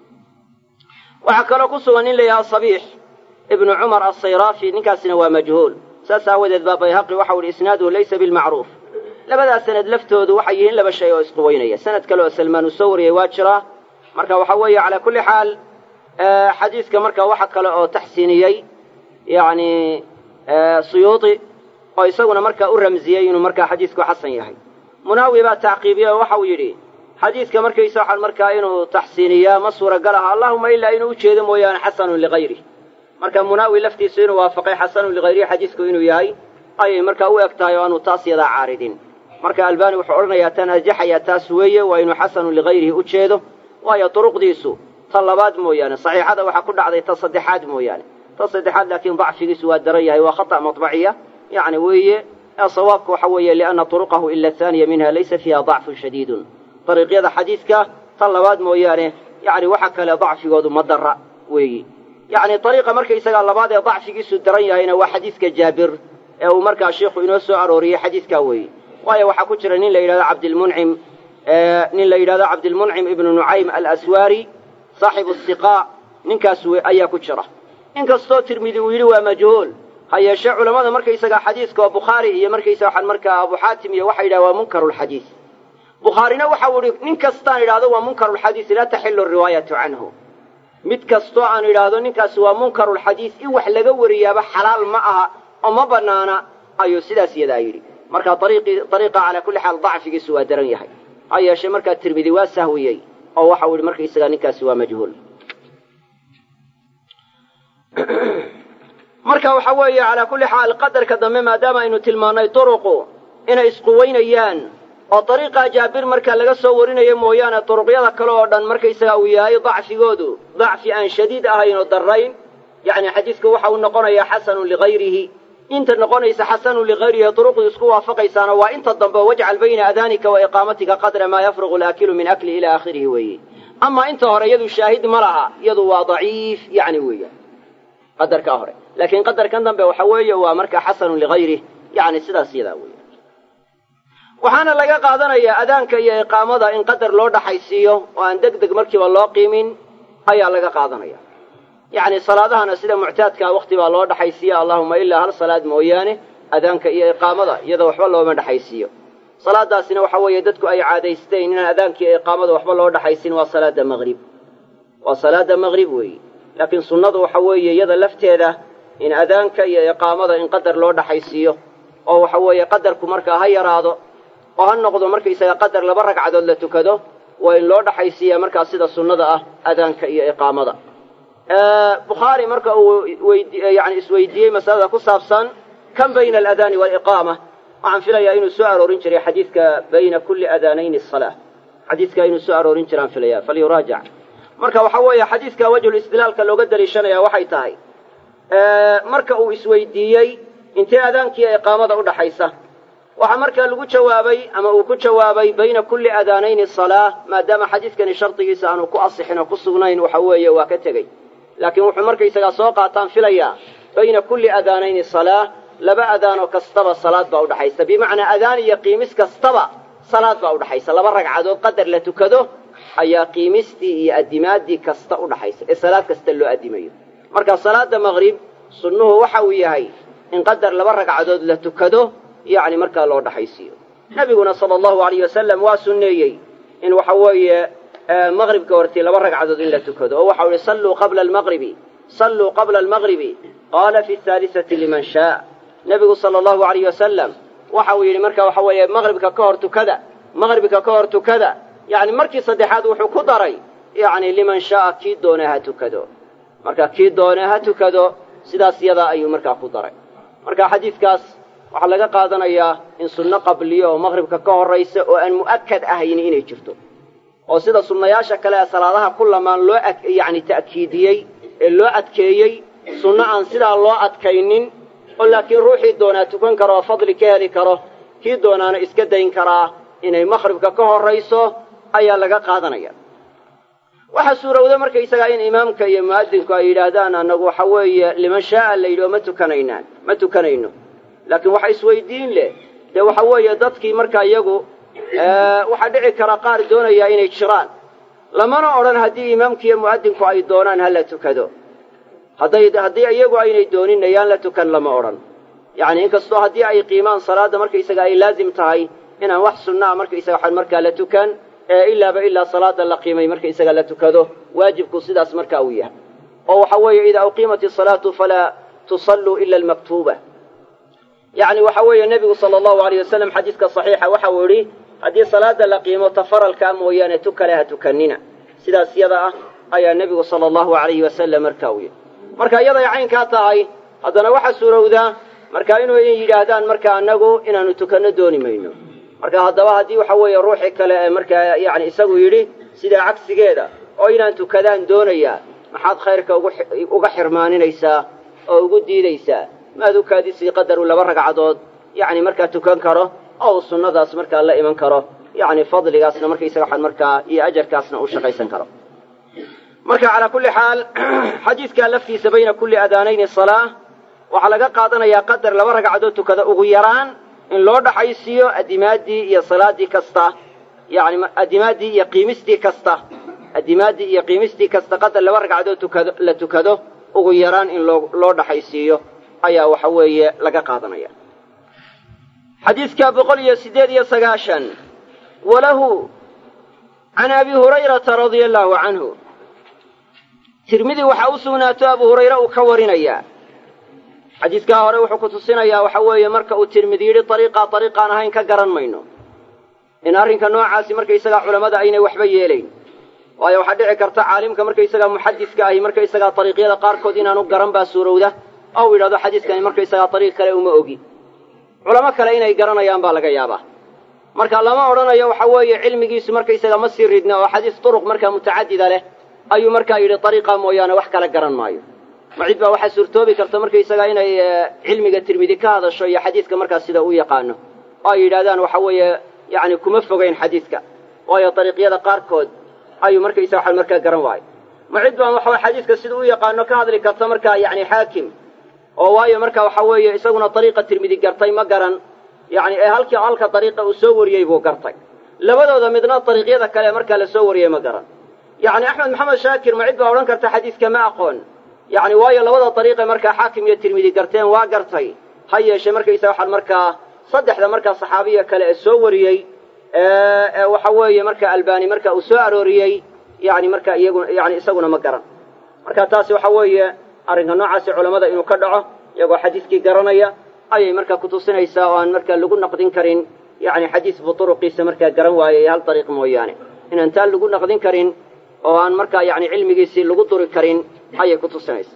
waxaa kaloo ku sugan nin la yidhaha sabiix ibnu cumar alsayraafi ninkaasina waa majhuul saas aawadeed baa bayhaqi waxau ihi isnaaduhu laysa bilmacruuf labadaas sanad laftoodu waxay yihiin laba shay oo isquweynaya sanad kale oo salmaan uu soo wariyey waa jiraa marka waxa weeye calaa kulli xaal xadiiska marka waxa kale oo taxsiiniyey yacni suyuudi oo isaguna markaa u ramsiyey inuu markaa xadiisku xasan yahay munaawi baa tacqiibiyey oo waxau yidhi xadiiska markaysa waxaan markaa inuu taxsiiniyaa ma suuragal aha allahuma ilaa inuu ujeedo mooyaane xasanun ligayrih marka munaawi laftiisu inuu waafaqay xasanun ligayrihi xadiisku inuu yahay ayay markaa u eg tahay oo aanu taas yadaa caaridin marka albaani wuxuu odhanayaa tan arjaxayaa taas weeye waa inuu xasanun ligayrihi u jeedo waayo duruqdiisu ta labaad mooyaane saxiixada waxaa ku dhacday ta saddexaad mooyaane ta saddexaad laakiin dacfigiisu waa daran yahay waa khata' maطbaciya yacni weeye ee sawaabka waxa weeye lianna turuqahu ila ahaaniya minha laysa fiiha dacfun shadiidun dariiqyada xadiidka ta labaad mooyaane yacni waxa kale dacfigoodu ma dara weeyi yacni dariiqa markaysagaa labaad ee dacfigiisu daran yahayna waa xadiiska jaabir ee uu markaa sheikhu inoo soo arooriyey xadiiskaa weeye waayo waxaa ku jira nin la yidhahdo cabdilmuncim nin la yidhahdo cabdilmuncim ibnu nucaym alaswaari saaxibu siqaa ninkaas ayaa ku jira inkastoo tirmidi uu yidhi waa majhuul ha yeeshee culammada markaysagaa xadiiska oo bukhaari iyo markaysa waxaan markaa abu xaatim iyo waxay yidhaha waa munkarulxadiis bukhaarina waxau idhi nin kastaan idhahdo waa munkarulxadiis laa taxilu riwaayatu canhu mid kastoo aan idhaahdo ninkaasi waa munkarulxadiis in wax laga wariyaaba xalaal ma aha oo ma bannaana ayuu sidaas yadaa yidhi marka ariiqa calaa kulli xaal dacfigiisu waa daran yahay ha yeeshee markaa tirmidi waa sahwiyey oo waxau yidhi markaysagaa ninkaasi waa majhuul marka waxa weeye calaa kulli xaal qadarka dambe maadaama aynu tilmaannay duruqu inay isquweynayaan oo dariiqaa jaabir marka laga soo warinayo mooyaane duruqyada kale oo dhan markaysaga uu yahay dacfigoodu dacfi aan shadiid ahayn oo darrayn yacni xadiidku waxa uu noqonayaa xasanun ligayrihi inta noqonaysa xasanun ligayrihi duruqdu isku waafaqaysaana waa inta dambe wajcal bayna adaanika wa iqaamatika qadra maa yafruqu alaakilu min akli ila aakhirihi weeye amaa inta hore iyadu shaahid ma laha iyadu waa daciif yacni weeyaan qadarkaa hore laakiin qadarkan dambe waxa weeye waa markaa xasanun ligayrih yacni sidaas yadaa weeye waxaana laga qaadanayaa adaanka iyo iqaamada in qadar loo dhaxaysiiyo oo aan deg deg markiiba loo qiimin ayaa laga qaadanaya yacni salaadahana sida muctaadkaa wakti baa loo dhaxaysiiya allahuma ilaa hal salaad mooyaane adaanka iyo iqaamada iyadoo waxba looma dhexaysiiyo salaadaasina waxa weeye dadku ay caadaysteen inaan adaanka iyo iqaamada waxba loo dhaxaysin waa salaada maqrib waa salaada maqrib weeye laakiin sunnadu waxa weeye iyada lafteeda in adaanka iyo iqaamada in qadar loo dhaxaysiiyo oo waxa weeye qadarku markaa ha yaraado oo ha noqdo markaysaga qadar laba ragcadood la tukado waa in loo dhaxaysiiyaa markaa sida sunnada ah adaanka iyo iqaamada bukhaari marka uu yani isweydiiyey masalada ku saabsan kan bayna aladaani waaliqaama waxaan filayaa inuu soo aroorin jiray xadiidka bayna kulli adaanayni asalaa xadiidka inuu soo aroorin jiraan filaya falyuraajac marka waxa weeye xadiidka wajhul istidlaalka looga daliishanaya waxay tahay marka uu isweydiiyey intee adaankiiyo iqaamada u dhaxaysa waxaa markaa lagu jawaabay ama uu ku jawaabay bayna kulli adaanayni salaa maadaama xadiidkani shardigiisa aanu ku asixin oo ku sugnayn waxa weeye waa ka tegey laakiin wuxuu markaysagaa soo qaataan filayaa bayna kulli adaanayni salaa laba adaanoo kastaba salaad baa udhaxaysa bimacnaa adaan iyo qiimis kastaba salaad baa udhaxaysa laba ragcadood qadar la tukado ayaa qiimistii iyo addimaadii kasta udhaxaysa ee salaad kasta loo addimayo marka salaada maqrib sunnuhu waxa uu yahay in qadar laba ragcadood la tukado yacni markaa loo dhaxaysiiyo nebiguna sala allahu alayh wasalam waa sunneeyey in waxa weeye maqribka hortii laba ragcadood in la tukado oo waxau ihi salluu qabla almaqribi salluu qabla almaqribi qaala fi haalisati liman shaa nebigu sala allahu alayh wasalam waxa uu yidhi marka waxa weeye maqribka ka hor tukada maqribka ka hor tukada yacni markii saddexaad wuxuu ku daray yacni liman shaaa kii doona ha tukado marka kii doona ha tukado sidaas yadaa ayuu markaa ku daray marka xadiidkaas waxaa laga qaadanayaa in sunno qabliyo oo maqribka ka horraysa oo aan mu'akad ahayni inay jirto oo sida sunnayaasha kale ee salaadaha ku lamaan loo yacni ta'kiidiyey ee loo adkeeyey sunno aan sidaa loo adkaynin oo laakiin ruuxii doonaa tukan karo oo fadli ka heli karo kii doonaana iska dayn karaa inay makhribka ka horrayso ayaa laga qaadanaya waxaa suurowda markaysagaa in imaamka iyo mu'adinku ay yidhaahdaan annagu waxa weeye liman shaaa la yidhi oo ma tukanaynaan ma tukanayno laakiin waxa isweydiin leh dee waxa weeye dadkii marka iyagu waxaa dhici kara qaar doonayaa inay jiraan lamana odhan haddii imaamka iyo mu'adinku ay doonaan ha la tukado hadday haddii iyagu aynay doonin ayaan la tukan lama odhan yacni inkastoo haddii ay qiimaan salaadda markaysaga ay laazim tahay inaan wax sunnaa markaysaga waxaan markaa la tukan ee ilaaba ilaa salaada la qiimay markaysaga la tukado waajibku sidaas markaa uu yahay oo waxa weeye idaa uqiimat isalaatu falaa tusalluu ila almaktuuba yacni waxa weeye nebigu sala allahu alayh wasalam xadiiska saxiixa waxa uu idhi haddii salaada la qiimo ta faralkaa mooyaane tu kale ha tukanina sidaas yada ah ayaa nebigu sala allahu alayhi wasalam markaa uu yidhi marka iyaday caynkaa tahay haddana waxaa suurowdaa marka inuu yidhaahdaan marka annagu inaanu tukanno dooni mayno marka haddaba haddii waxa weeye ruuxii kale ee markaa yacni isagu yidhi sidaa cagsigeeda oo inaan tukadaan doonayaa maxaad khayrka uga xirmaaninaysaa oo ugu diidaysaa maad u kaadisii qadaru laba ragcadood yacni markaa tukan karo oo uu sunnadaas markaa la iman karo yacni fadligaasna markaysaga waxaan markaa iyo ajarkaasna uu shaqaysan karo marka calaa kulli xaal xadiidkaa laftiisa bayna kulli adaanayni salaa waxaa laga qaadanayaa qadar laba ragcadood tukada ugu yaraan in loo dhaxaysiiyo adimaaddii iyo salaaddii kasta yacni adimaaddii iyo qiimistii kasta adimaaddii iyo qiimistii kasta qadar laba ragcadood tukado la tukado ugu yaraan in loo loo dhaxaysiiyo ayaa waxa weeye laga qaadanaya xadiidka boqol iyo siddeed iyo sagaashan walahu can abi hurayrata radia allaahu canhu tirmidi waxaa u sugnaato abu hurayre uu ka warinayaa xadiidkaa hore wuxuu ku tusinayaa waxa weeye marka uu tirmidi yidhi dariiqaa dariiqaan ahayn ka garan mayno in arrinka noocaasi markaysagaa culammada aynay waxba yeelayn waayo waxaa dhici karta caalimka markaysagaa muxadiska ahi markaysagaa dariiqyada qaarkood inaanu garan baa suurowda oo u yidhahdo xadiiskani markaysagaa dariiq kale uma ogi culamo kale inay garanayaan baa laga yaabaa marka lama odhanayo waxa weeye cilmigiisu markaysaga ma sii ridna oo xadiis duruq markaa mutacadida leh ayuu markaa yidhi dariiqa mooyaane wax kala garan maayo ma cid baa waxaa suurtoobi karta markaysagaa inay cilmiga tirmidi ka hadasho iyo xadiiska markaas sida u yaqaano oo ay yidhahdaan waxa weeye yacni kuma fogayn xadiiska waayo dariiqyada qaarkood ayuu markaysaga waxaan markaa garan waayo ma cid baan waxa xadiiska sida u yaqaano ka hadli karta markaa yacni xaakim oo waayo marka waxa weeye isaguna dariiqa tirmidi gartay ma garan yacni ee halkii halka dariiqa uu soo wariyey buu gartay labadooda midna dariiqyada kale markaa la soo wariyey ma garan yacni axmed maxamed shaakir ma cid baa odhan karta xadiiska ma aqoon yacni waayo labada dariiqe markaa xaakim iyo tirmidi garteen waa gartay ha yeeshee markaysa waxaan markaa saddexda markaa saxaabiya kale ee soo wariyey ee waxa weeye marka albani marka uu soo arooriyey yani marka iyagu yani isaguna ma garan marka taasi waxa weeye arrinka noocaasi culammada inuu ka dhaco iyagoo xadiiskii garanaya ayay markaa kutusinaysaa oo aan markaa lagu naqdin karin yani xadiisbu turuqiisa markaa garan waayay hal dariiq mooyaane inaan taa lagu naqdin karin oo aan markaa yani cilmigiisii lagu duri karin ayay kutusinaysaa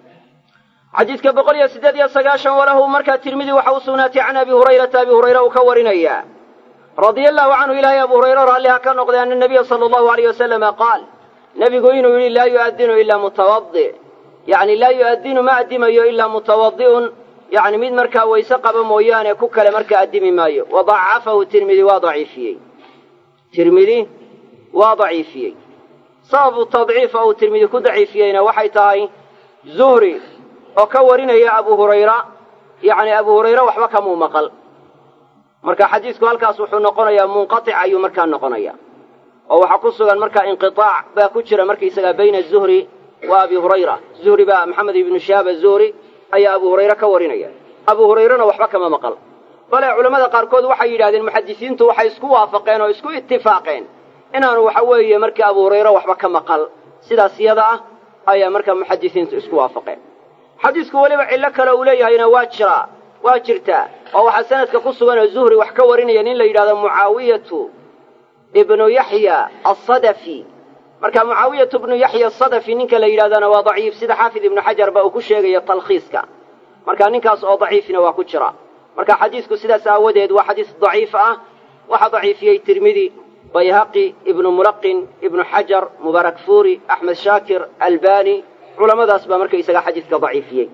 xadiidka boqol iyo siddeed iyo sagaashan walahu markaa tirmidi waxa u sugnaatay can abi hurayrata abi hurayre uu ka warinaya radia allahu canhu ilaahay abu hurayre raalliha ka noqday ana nabiya sala allahu alayh wasalama qaal nebigu inuu yidhi laa yu'adinu ilaa mutawadi yacni laa yu'adinu ma addimayo ilaa mutawadi'un yacni mid markaa wayse qaba mooyaane ku kale markaa addimi maayo wa dacafahu tirmidi waa daciifiyey tirmidi waa daciifiyey sababu tadciifa uu tirmidi ku daciifiyeyna waxay tahay zuhri oo ka warinaya abu hurayra yacni abu hurayre waxba kamuu maqal marka xadiisku halkaas wuxuu noqonayaa munqatic ayuu markaa noqonaya oo waxaa ku sugan markaa inqiaac baa ku jira markaysagaa bayna zuhri wa abi hurayra zuhri baa maxamed ibnu shahaab azuhri ayaa abu hurayre ka warinaya abu hurayrena waxba kama maqal bale culammada qaarkood waxay yidhahdeen muxadisiintu waxay isku waafaqeen oo isku itifaaqeen inaanu waxa weeye marka abu hurayre waxba ka maqal sidaas yada ah ayaa markaa muxadisiintu isku waafaqeen xadiisku weliba cillo kale uu leeyahayna waa jiraa waa jirtaa oo waxaa sanadka ku sugan oo zuhri wax ka warinaya nin la yidhahdo mucaawiyatu ibnu yaxya asadafi marka mucaawiyatu ibnu yaxya asadafi ninka la yidhahdana waa daciif sida xaafid ibnu xajar ba uu ku sheegayo talkhiiska marka ninkaas oo daciifina waa ku jira marka xadiisku sidaas aawadeed waa xadiis daciif ah waxa daciifiyey tirmidi bayhaqi ibnu mulaqin ibnu xajar mubaarak fuuri axmed shaakir albani culamadaas baa markaysaga xadiidka daciifiyey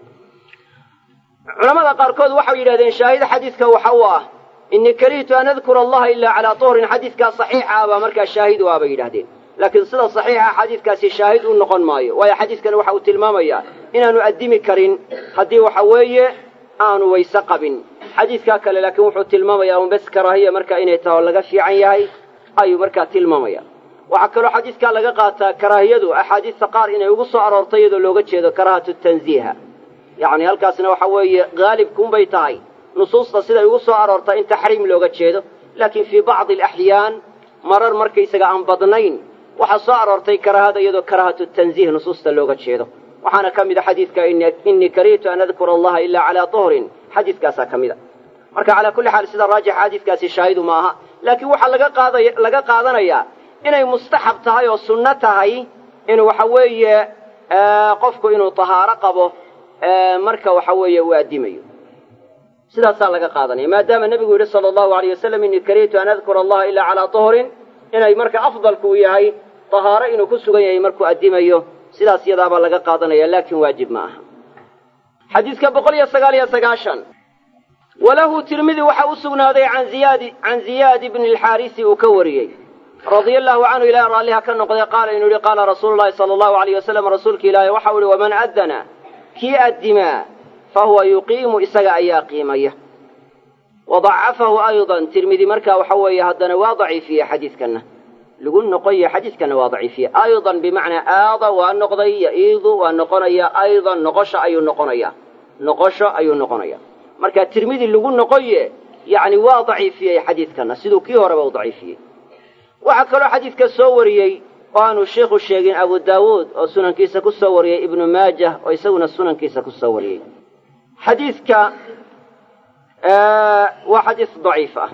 culamada qaarkood waxay yidhahdeen shaahida xadiidka waxa uu ah inii karihtu an adkura allaha ilaa calaa tuhrin xadiidkaa saxiixa ah baa markaa shaahid u ah bay yidhahdeen laakiin sida saxiixa xadiidkaasi shaahid u noqon maayo waayo xadiidkani waxa uu tilmaamayaa inaanu addimi karin haddii waxa weeye aanu wayse qabin xadiidkaa kale laakiin wuxuu tilmaamayaa un bes karaahiya marka inay taho laga fiican yahay ayuu markaa tilmaamaya waxaa kaloo xadiidkaa laga qaataa karaahiyadu axaadiista qaar inay ugu soo aroortay iyadoo looga jeedo karaahatu tanziiha yacni halkaasna waxa weeye haalibkuunbay tahay nusuusta siday ugu soo aroortay in taxriim looga jeedo laakiin fii bacdi alaxyaan marar markaysaga aan badnayn waxaa soo aroortay karaahada iyadoo karaahatu tanziih nusuusta looga jeedo waxaana ka mid a xadiidka inii karihtu an adkura allaha ilaa calaa tuhrin xadiidkaasaa ka mid a marka calaa kulli xaal sida raajixa xadiidkaasi shaahidu ma aha laakiin waxaa laga qaadaya laga qaadanayaa inay mustaxab tahay oo sunno tahay inuu waxa weeye qofku inuu tahaaro qabo marka waxa weeye uu addimayo sidaasaa laga qaadanaya maadaama nebigu yidhi sala allahu alayh wasalam inii karihtu an adkura allaha ilaa calaa tuhrin inay marka afdalku uu yahay tahaaro inuu ku sugan yahay markuu addimayo sidaas yadaabaa laga qaadanaya laakiin waajib ma aha xadiidka boqol iyo sagaal iyo sagaashan walahu tirmidi waxa u sugnaaday an ziyaadi can ziyaad bni alxaarisi uu ka wariyey radia allahu canhu ilaah raalliha ka noqday qaala inuu yihi qaala rasuulu llahi sala allahu alayh wasalam rasuulka ilaahi waxau ihi waman addana kii addimaa fa huwa yuqiimu isaga ayaa qiimaya wadacafahu aydan tirmidi markaa waxa weeye haddana waa daciifiye xadiidkanna lagu noqoya xadiidkanna waa daciifiye aydan bimacnaa aada waa noqday yaiidu waa noqonaya aydan noqosho ayuu noqonaya noqosho ayuu noqonaya marka tirmidi lagu noqoye yacni waa daciifiyey xadiidkanna siduu kii horeba u daciifiyey waxaa kaloo xadiidka soo wariyey oo aanu sheikhu sheegin abu daawuud oo sunankiisa ku soo wariyey ibnu maajah oo isaguna sunankiisa ku soo wariyey xadiidka waa xadiis daciif ah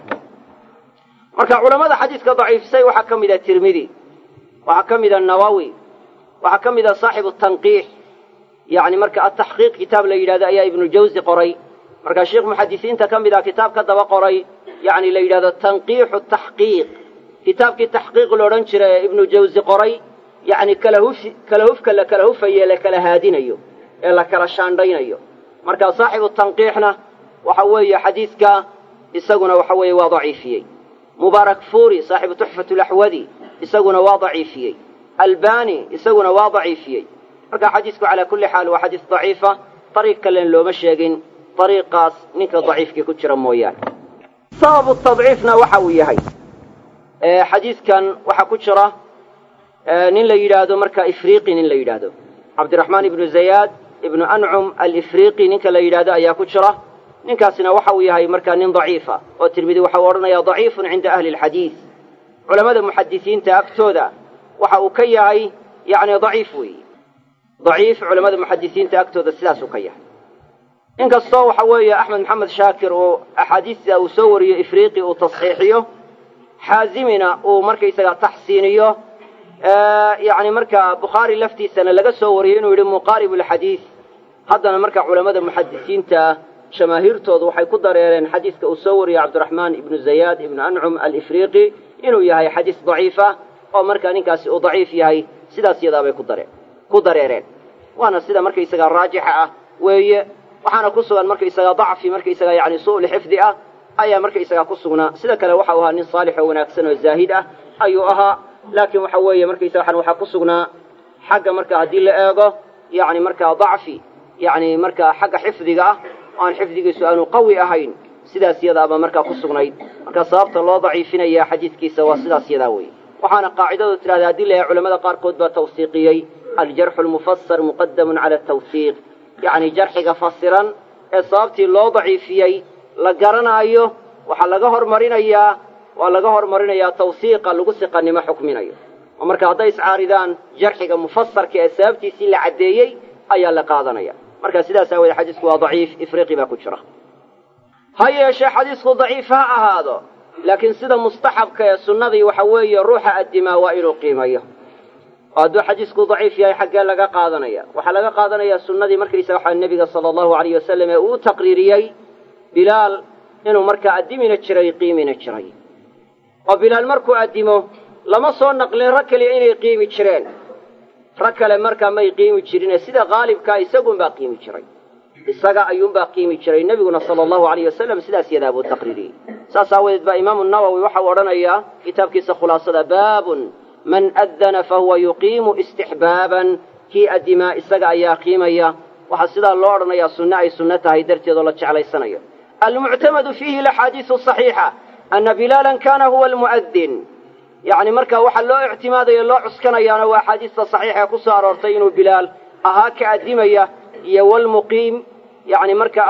marka culammada xadiidka daciifisay waxaa ka mid a tirmidi waxaa ka mid a nawawi waxaa ka mid a saaxibu tanqiix yacni marka ataxqiiq kitaab la yidhahdo ayaa ibnujawsi qoray markaa sheikh muxadisiinta ka mid ah kitaab ka daba qoray yacni la yidhahdo tanqiixu taxqiiq kitaabkii taxqiiq la odhan jira ee ibnu jawsi qoray yacni kala hufi kala hufka la kala hufaye la kala haadinayo ee la kala shaandhaynayo marka saaxibu tanqiixna waxa weeye xadiidka isaguna waxa weeye waa daciifiyey mubaarak fuuri saaxibu tuxfatu laxwadi isaguna waa daciifiyey albani isaguna waa daciifiyey marka xadiidku calaa kulli xaal waa xadiis daciifa dariiq kalen looma sheegin dariiqaas ninka daciifkii ku jira mooyaane sababu tadciifna waxa uu yahay xadiidkan waxaa ku jira nin la yidhaahdo marka ifriiqi nin la yidhaahdo cabdiraxmaan ibnu zayaad ibnu ancum alifriiqi ninka la yidhaahdo ayaa ku jira ninkaasina waxa uu yahay markaa nin daciifa oo tirmidi waxa uu odhanayaa daciifun cinda ahli alxadiid culammada muxadisiinta agtooda waxa uu ka yahay yacni daciif weeye daciif culammada muxadisiinta agtooda sidaasuu ka yahay inkastoo waxa weeye axmed maxamed shaakir uu axaadiista uu soo wariyo ifriiqi uu tasxiixiyo xaazimina uu markaysaga taxsiiniyo yacni markaa bukhaari laftiisana laga soo wariyey inuu yidhi muqaarib alxadiid haddana marka culammada muxadisiinta jamaahiirtoodu waxay ku dareereen xadiiska uu soo wariyey cabdiraxmaan ibnu zayaad ibnu ancum alifriiqi inuu yahay xadiis daciifa oo markaa ninkaasi uu daciif yahay sidaas yadaabay ku dareen ku dareereen waana sida markaysaga raajixa ah weeye waxaana ku sugan markaysaga dacfi markaysaga yani su'ul xifdi ah ayaa markaysaga ku sugnaa sida kale waxa uu ahaa nin saalix oo wanaagsan oo zaahid ah ayuu ahaa laakiin waxa weeye markaysaga waxaa ku sugnaa xagga marka haddii la eego yani markaa dacfi yani markaa xagga xifdiga ah oo aan xifdigiisu aanu qawi ahayn sidaas yadaaba markaa ku sugnayd marka sababta loo daciifinaya xadiidkiisa waa sidaas yadaa weeye waxaana qaacidadu tidhahda haddii la yahay culamada qaarkood baa tawsiiqiyey aljarxu lmufasar muqadamun cala atawsiiq yacni jarxiga fasiran ee sababtii loo daciifiyey la garanaayo waxaa laga hormarinayaa waa laga hormarinayaa tawsiiqa lagu siqanimo xukminayo oo marka hadday iscaaridaan jarxiga mufasarka ee sababtiisii la caddeeyey ayaa la qaadanaya marka sidaas aawoodee xadiisku waa daciif ifriiqi baa ku jira ha yeeshee xadiisku daciif ha ahaado laakiin sida mustaxabka ee sunnadii waxa weeye ruuxa addimaa waa inuu qiimayo oo hadduu xadiisku daciif yahay xaggee laga qaadanaya waxaa laga qaadanayaa sunnadii markaysaga waxaa nebiga sala allahu alayh wasalam ee uu taqriiriyey bilaal inuu markaa addimina jiray qiimina jiray oo bilaal markuu addimo lama soo naqlin rag kaliya inay qiimi jireen rag kale markaa may qiimi jirine sida qaalibkaa isagunbaa qiimi jiray isaga ayuunbaa qiimi jiray nebiguna sala allahu alayh wasalam sidaas yadaa buu taqriiriyey saas aawadeed baa imaamu nawowi waxau odhanayaa kitaabkiisa khulaasada baabun man addana fahuwa yuqiimu istixbaaban kii addimaa isaga ayaa qiimaya waxaa sidaa loo odhanayaa sunne ay sunno tahay darteed oo la jeclaysanayo almuctamadu fiihi alaxaadiisu saxiixa ana bilaalan kana huwa almu'adin yacni markaa waxaa loo ictimaadaya loo cuskanayaana waa axaadiista saxiixa ee ku soo aroortay inuu bilaal ahaa ka addimaya iyo walmuqiim yani marka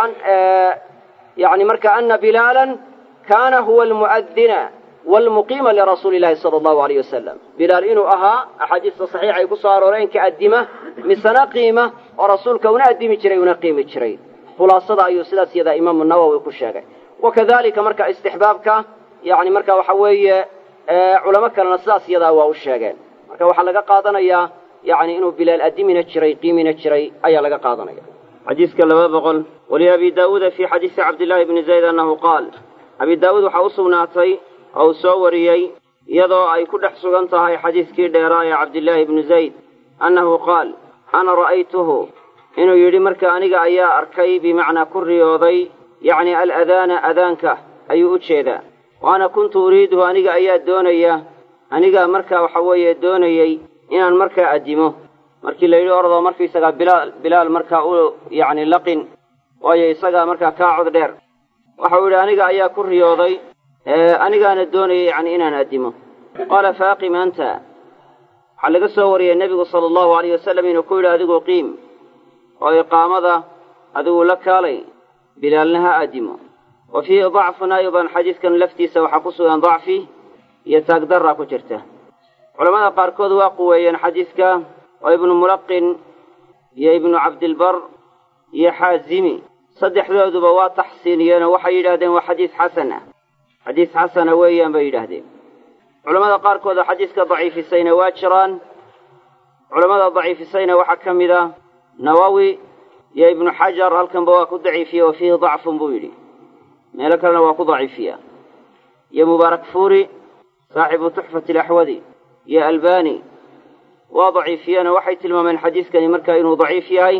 yani marka ana bilaalan kana huwa almu'adina walmuqiima lirasuuli illahi sala allahu alayh wasalam bilaal inuu ahaa axaadiista saxiixa ay ku soo arooreen ka addima misena qiima oo rasuulka una addimi jiray una qiimi jiray khulaasada ayuu sidaas yadaa imaamu nawowi ku sheegay wakadalika marka istixbaabka yani marka waxa weeye culamo kalena sidaas yadaa waa u sheegeen marka waxaa laga qaadanayaa yani inuu bilaal addimina jiray qiimina jiray ayaa laga qaadanaya xadiiska laba boqol waliabi daawuuda fii xadiisi cabdillaahi bni zayd annahu qaal abi daawuud waxaa u sugnaatay oo uu soo wariyey iyadoo ay ku dhex sugan tahay xadiiskii dheeraa ee cabdillaahi bni zayd annahu qaal ana ra'aytuhu inuu yidhi marka aniga ayaa arkay bimacnaa ku riyooday yacni aladaana adaanka ayuu u jeedaa wa ana kuntu uriiduhu aniga ayaa doonaya anigaa markaa waxa weeye doonayey inaan markaa addimo markii la yidhi ordoo markaisagaa bilaal bilaal markaa u yacni laqin waayo isagaa markaa kaa cod dheer waxau yidhi aniga ayaa ku riyooday anigaana doonayay yacni inaan addimo qaala faaqim anta waxaa laga soo wariyey nebigu sala allahu alayh wasalam inuu ku yidhi adigu qiim oo iqaamada adigu la kaalay bilaalna ha addimo wa fiihi dacfun aydan xadiidkan laftiisa waxaa ku sugan dacfi iyo taagdarra ku jirta culamada qaarkood waa quweeyeen xadiidka oo ibnu mulaqin iyo ibnu cabdilbar iyo xaazimi saddexdooduba waa taxsiiniyeenoo waxay yidhahdeen waa xadiis xasan ah xadiis xasana weeyaan bay yidhaahdeen culamada qaarkooda xadiiska daciifisayna waa jiraan culammada daciifisayna waxaa ka mid a nawowi iyo ibnu xajar halkanba waa ku daciifiye wa fiihi dacfun buu yidhi meelo kalena waa ku daciifiya iyo mubaarak fuuri saaxibu tuxfati alaxwadi iyo albani waa daciifiyeenoo waxay tilmaameen xadiiskani markaa inuu daciif yahay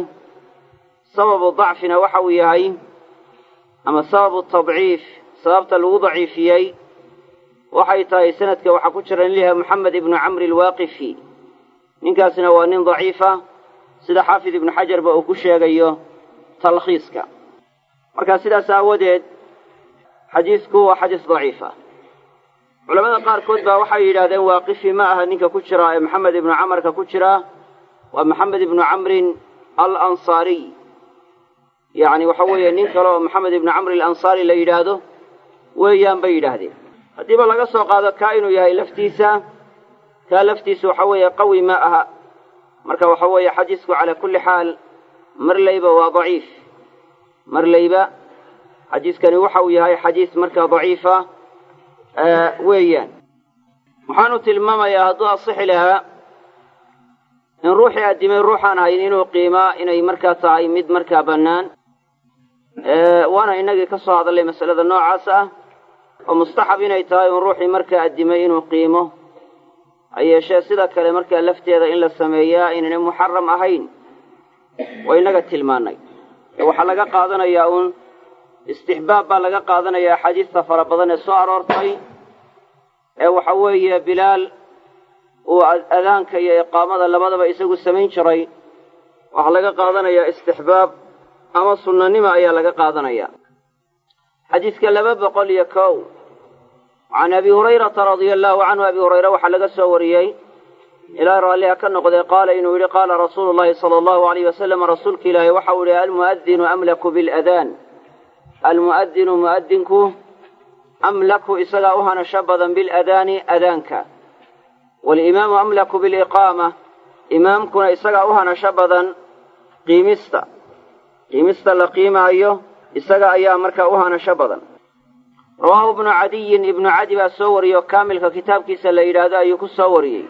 sababu dacfina waxa uu yahay ama sababu tadciif sababta lagu daciifiyey waxay tahay sanadka waxaa ku jira nin liha moxamed ibnu camri alwaaqifi ninkaasina waa nin daciifa sida xaafid ibnu xajarba uu ku sheegayo talkhiiska marka sidaas aawadeed xadiisku waa xadiis daciifa culamada qaarkood baa waxay yidhahdeen waaqifi ma aha ninka ku jira ee maxamed ibnu camarka ku jira waa maxamed ibnu camrin alansaariy yacni waxa weeye nin kale oo maxamed ibnu camri alansaari la yidhaahdo weeyaan bay yidhaahdeen haddiiba laga soo qaado kaa inuu yahay laftiisa kaa laftiisa waxa weeye qawi ma aha marka waxa weeye xadiisku calaa kulli xaal marlayba waa daciif marlayba xadiiskani waxa uu yahay xadiis markaa daciifa weeyaan waxaanu tilmaamayaa hadduu asixi lahaa in ruuxii addimay ruuxaan ahayn inuu qiimaa inay markaa tahay mid markaa bannaan waana inagii ka soo hadallay masalada noocaas ah oo mustaxab inay tahay un ruuxii markaa addimay inuu qiimo ha yeeshee sida kale markaa lafteeda in la sameeyaa inaynay muxaram ahayn waa inaga tilmaannay waxaa laga qaadanayaa uun istixbaab baa laga qaadanayaa axaadiista fara badan ee soo aroortay ee waxa weeye bilaal uu adaanka iyo iqaamada labadaba isagu samayn jiray waxaa laga qaadanayaa istixbaab ama sunnanima ayaa laga qaadanayaa xadiiska laba boqol iyo kow can abi hurayrata radia allaahu canhu abi hurayre waxaa laga soo wariyey ilaahay raalliha ka noqdee qaala inuu yidhi qaala rasuulu llahi sala allahu alayh wasalam rasuulka ilaahay waxau yihi almu'adinu amlaku biladaan almu'adinu mu'adinku amlaku isagaa u hanasho badan biladaani adaanka walimaamu amlaku biliqaama imaamkuna isagaa u hanasho badan qiimista qiimista la qiimaayo isaga ayaa markaa u hanasho badan rawaahu ibnu cadiyin ibnu cadi baa soo wariyey oo kaamilka kitaabkiisa la yidhaahdo ayuu ku soo wariyey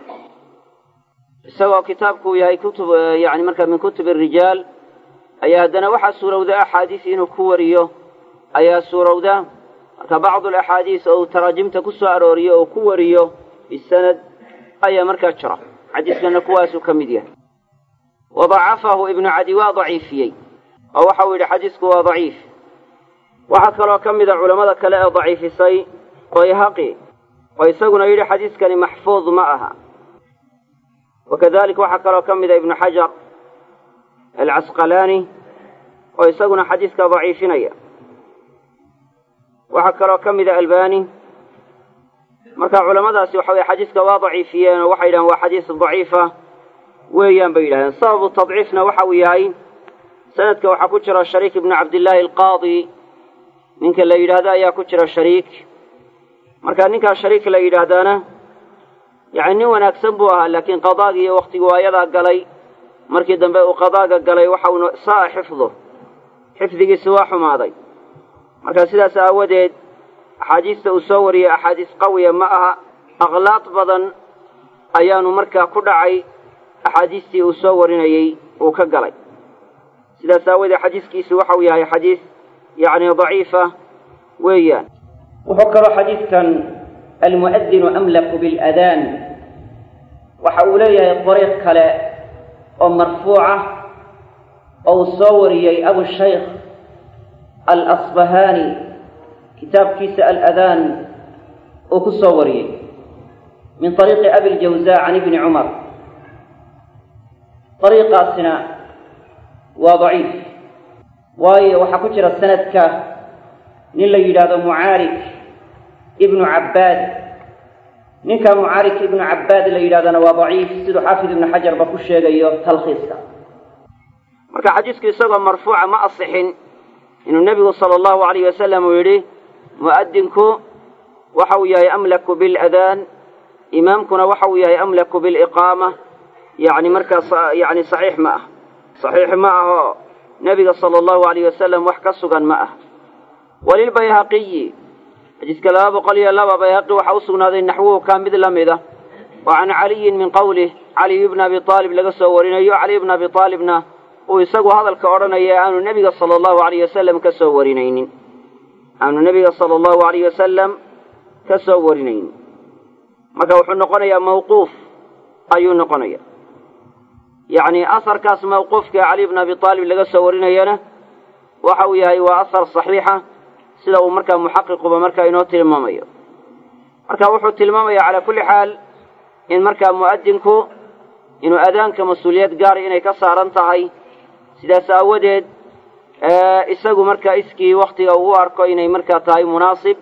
isagoo kitaabkuu yahay kutub yani markaa min kutubi rijaal ayaa haddana waxaa suurowda axaadiis inuu ku wariyo ayaa suurowda marka bacdu alaxaadiis oo uu taraajimta ku soo arooriyo oo ku wariyo bisanad ayaa markaa jira xadiiskana kuwaasuu ka mid yahay wa dacafahu ibnu cadi waa daciifiyey oo waxa uu yidhi xadiisku waa daciif waxaa kaloo ka mida culammada kale ee daciifisay bayhaqi oo isaguna yidhi xadiiskani maxfuud ma aha wakadalika waxaa kaloo ka mida ibnu xajar alcasqalaani oo isaguna xadiiska daciifinaya waxaa kaloo ka mida albani marka culamadaasi waxa weye xadiiska waa daciifiyeen oo waxay yidhahen waa xadiis daciifa weeyaan bay yidhahdeen sababu tadciifna waxa uu yahay sanadka waxaa ku jira shariik ibnu cabdillaahi alqaadi ninka la yidhaahdo ayaa ku jira shariik marka ninkaa shariik la yidhaahdaana yacni nin wanaagsan buu ahaa laakiin qadaaga iyo wakhtigu waayadaa galay markii dambe uu qadaaga galay waxa uu sa'a xifdu xifdigiisi waa xumaaday marka sidaas aawadeed axaadiista uu soo wariyey axaadiis qawiya ma aha akhlaaq badan ayaanu markaa ku dhacay axaadiistii uu soo warinayey uu ka galay sidaas aawadeed xadiiskiisu waxa uu yahay xadiis yacni daciifa weeyaan wuxuu kaloo xadiidkan almu'adinu amlaku biاladaan waxa uu leeyahay dariiq kale oo marfuuca oo uu soo wariyey abushaykh alasbahaani kitaabkiisa aladaan uu ku soo wariyey min طariiqi abi ljawza can ibni cumar dariiqaasina waa daciif waayo waxaa ku jira sanadka nin la yidhaahdo mucaarik ibnu cabbaad ninka mucaarik ibnu cabbaad la yidhahdana waa daciif siduu xaafid ibnu xajarba ku sheegayo talkhiiska marka xadiisku isagoo marfuuca ma asixin inuu nebigu sala allahu alayh wasalam uu yidhi mu'adinku waxa uu yahay amlaku biladaan imaamkuna waxa uu yahay amlaku biliqaama yacni markaas yacni saxiix ma ah saxiix ma ahoo nebiga sala allahu alayh wasalam wax ka sugan ma ah walilbayhaqiyi xadiiska laba boqol iyo laba bayhaqi waxaa u sugnaaday naxwuhu kaa mid la mida oo can caliyin min qowlih caliy bna abi aalib laga soo warinayo caliy bna abi aalibna uu isagu hadalka odhanaya aanu nebiga sala allahu alayh wasalam ka soo warinaynin aanu nebiga sala allahu alayh wasalam ka soo warinaynin marka wuxuu noqonayaa mawquuf ayuu noqonaya yacni asarkaas mawquufka cali bna abi aalib laga soo warinayana waxa uu yahay waa asar saxiixa sida uu markaa muxaqiquba markaa inoo tilmaamayo marka wuxuu tilmaamaya calaa kulli xaal in markaa mu'adinku inuu adaanka mas-uuliyad gaara inay ka saaran tahay sidaas aawadeed isagu markaa iskii wakhtiga uu u arko inay markaa tahay munaasib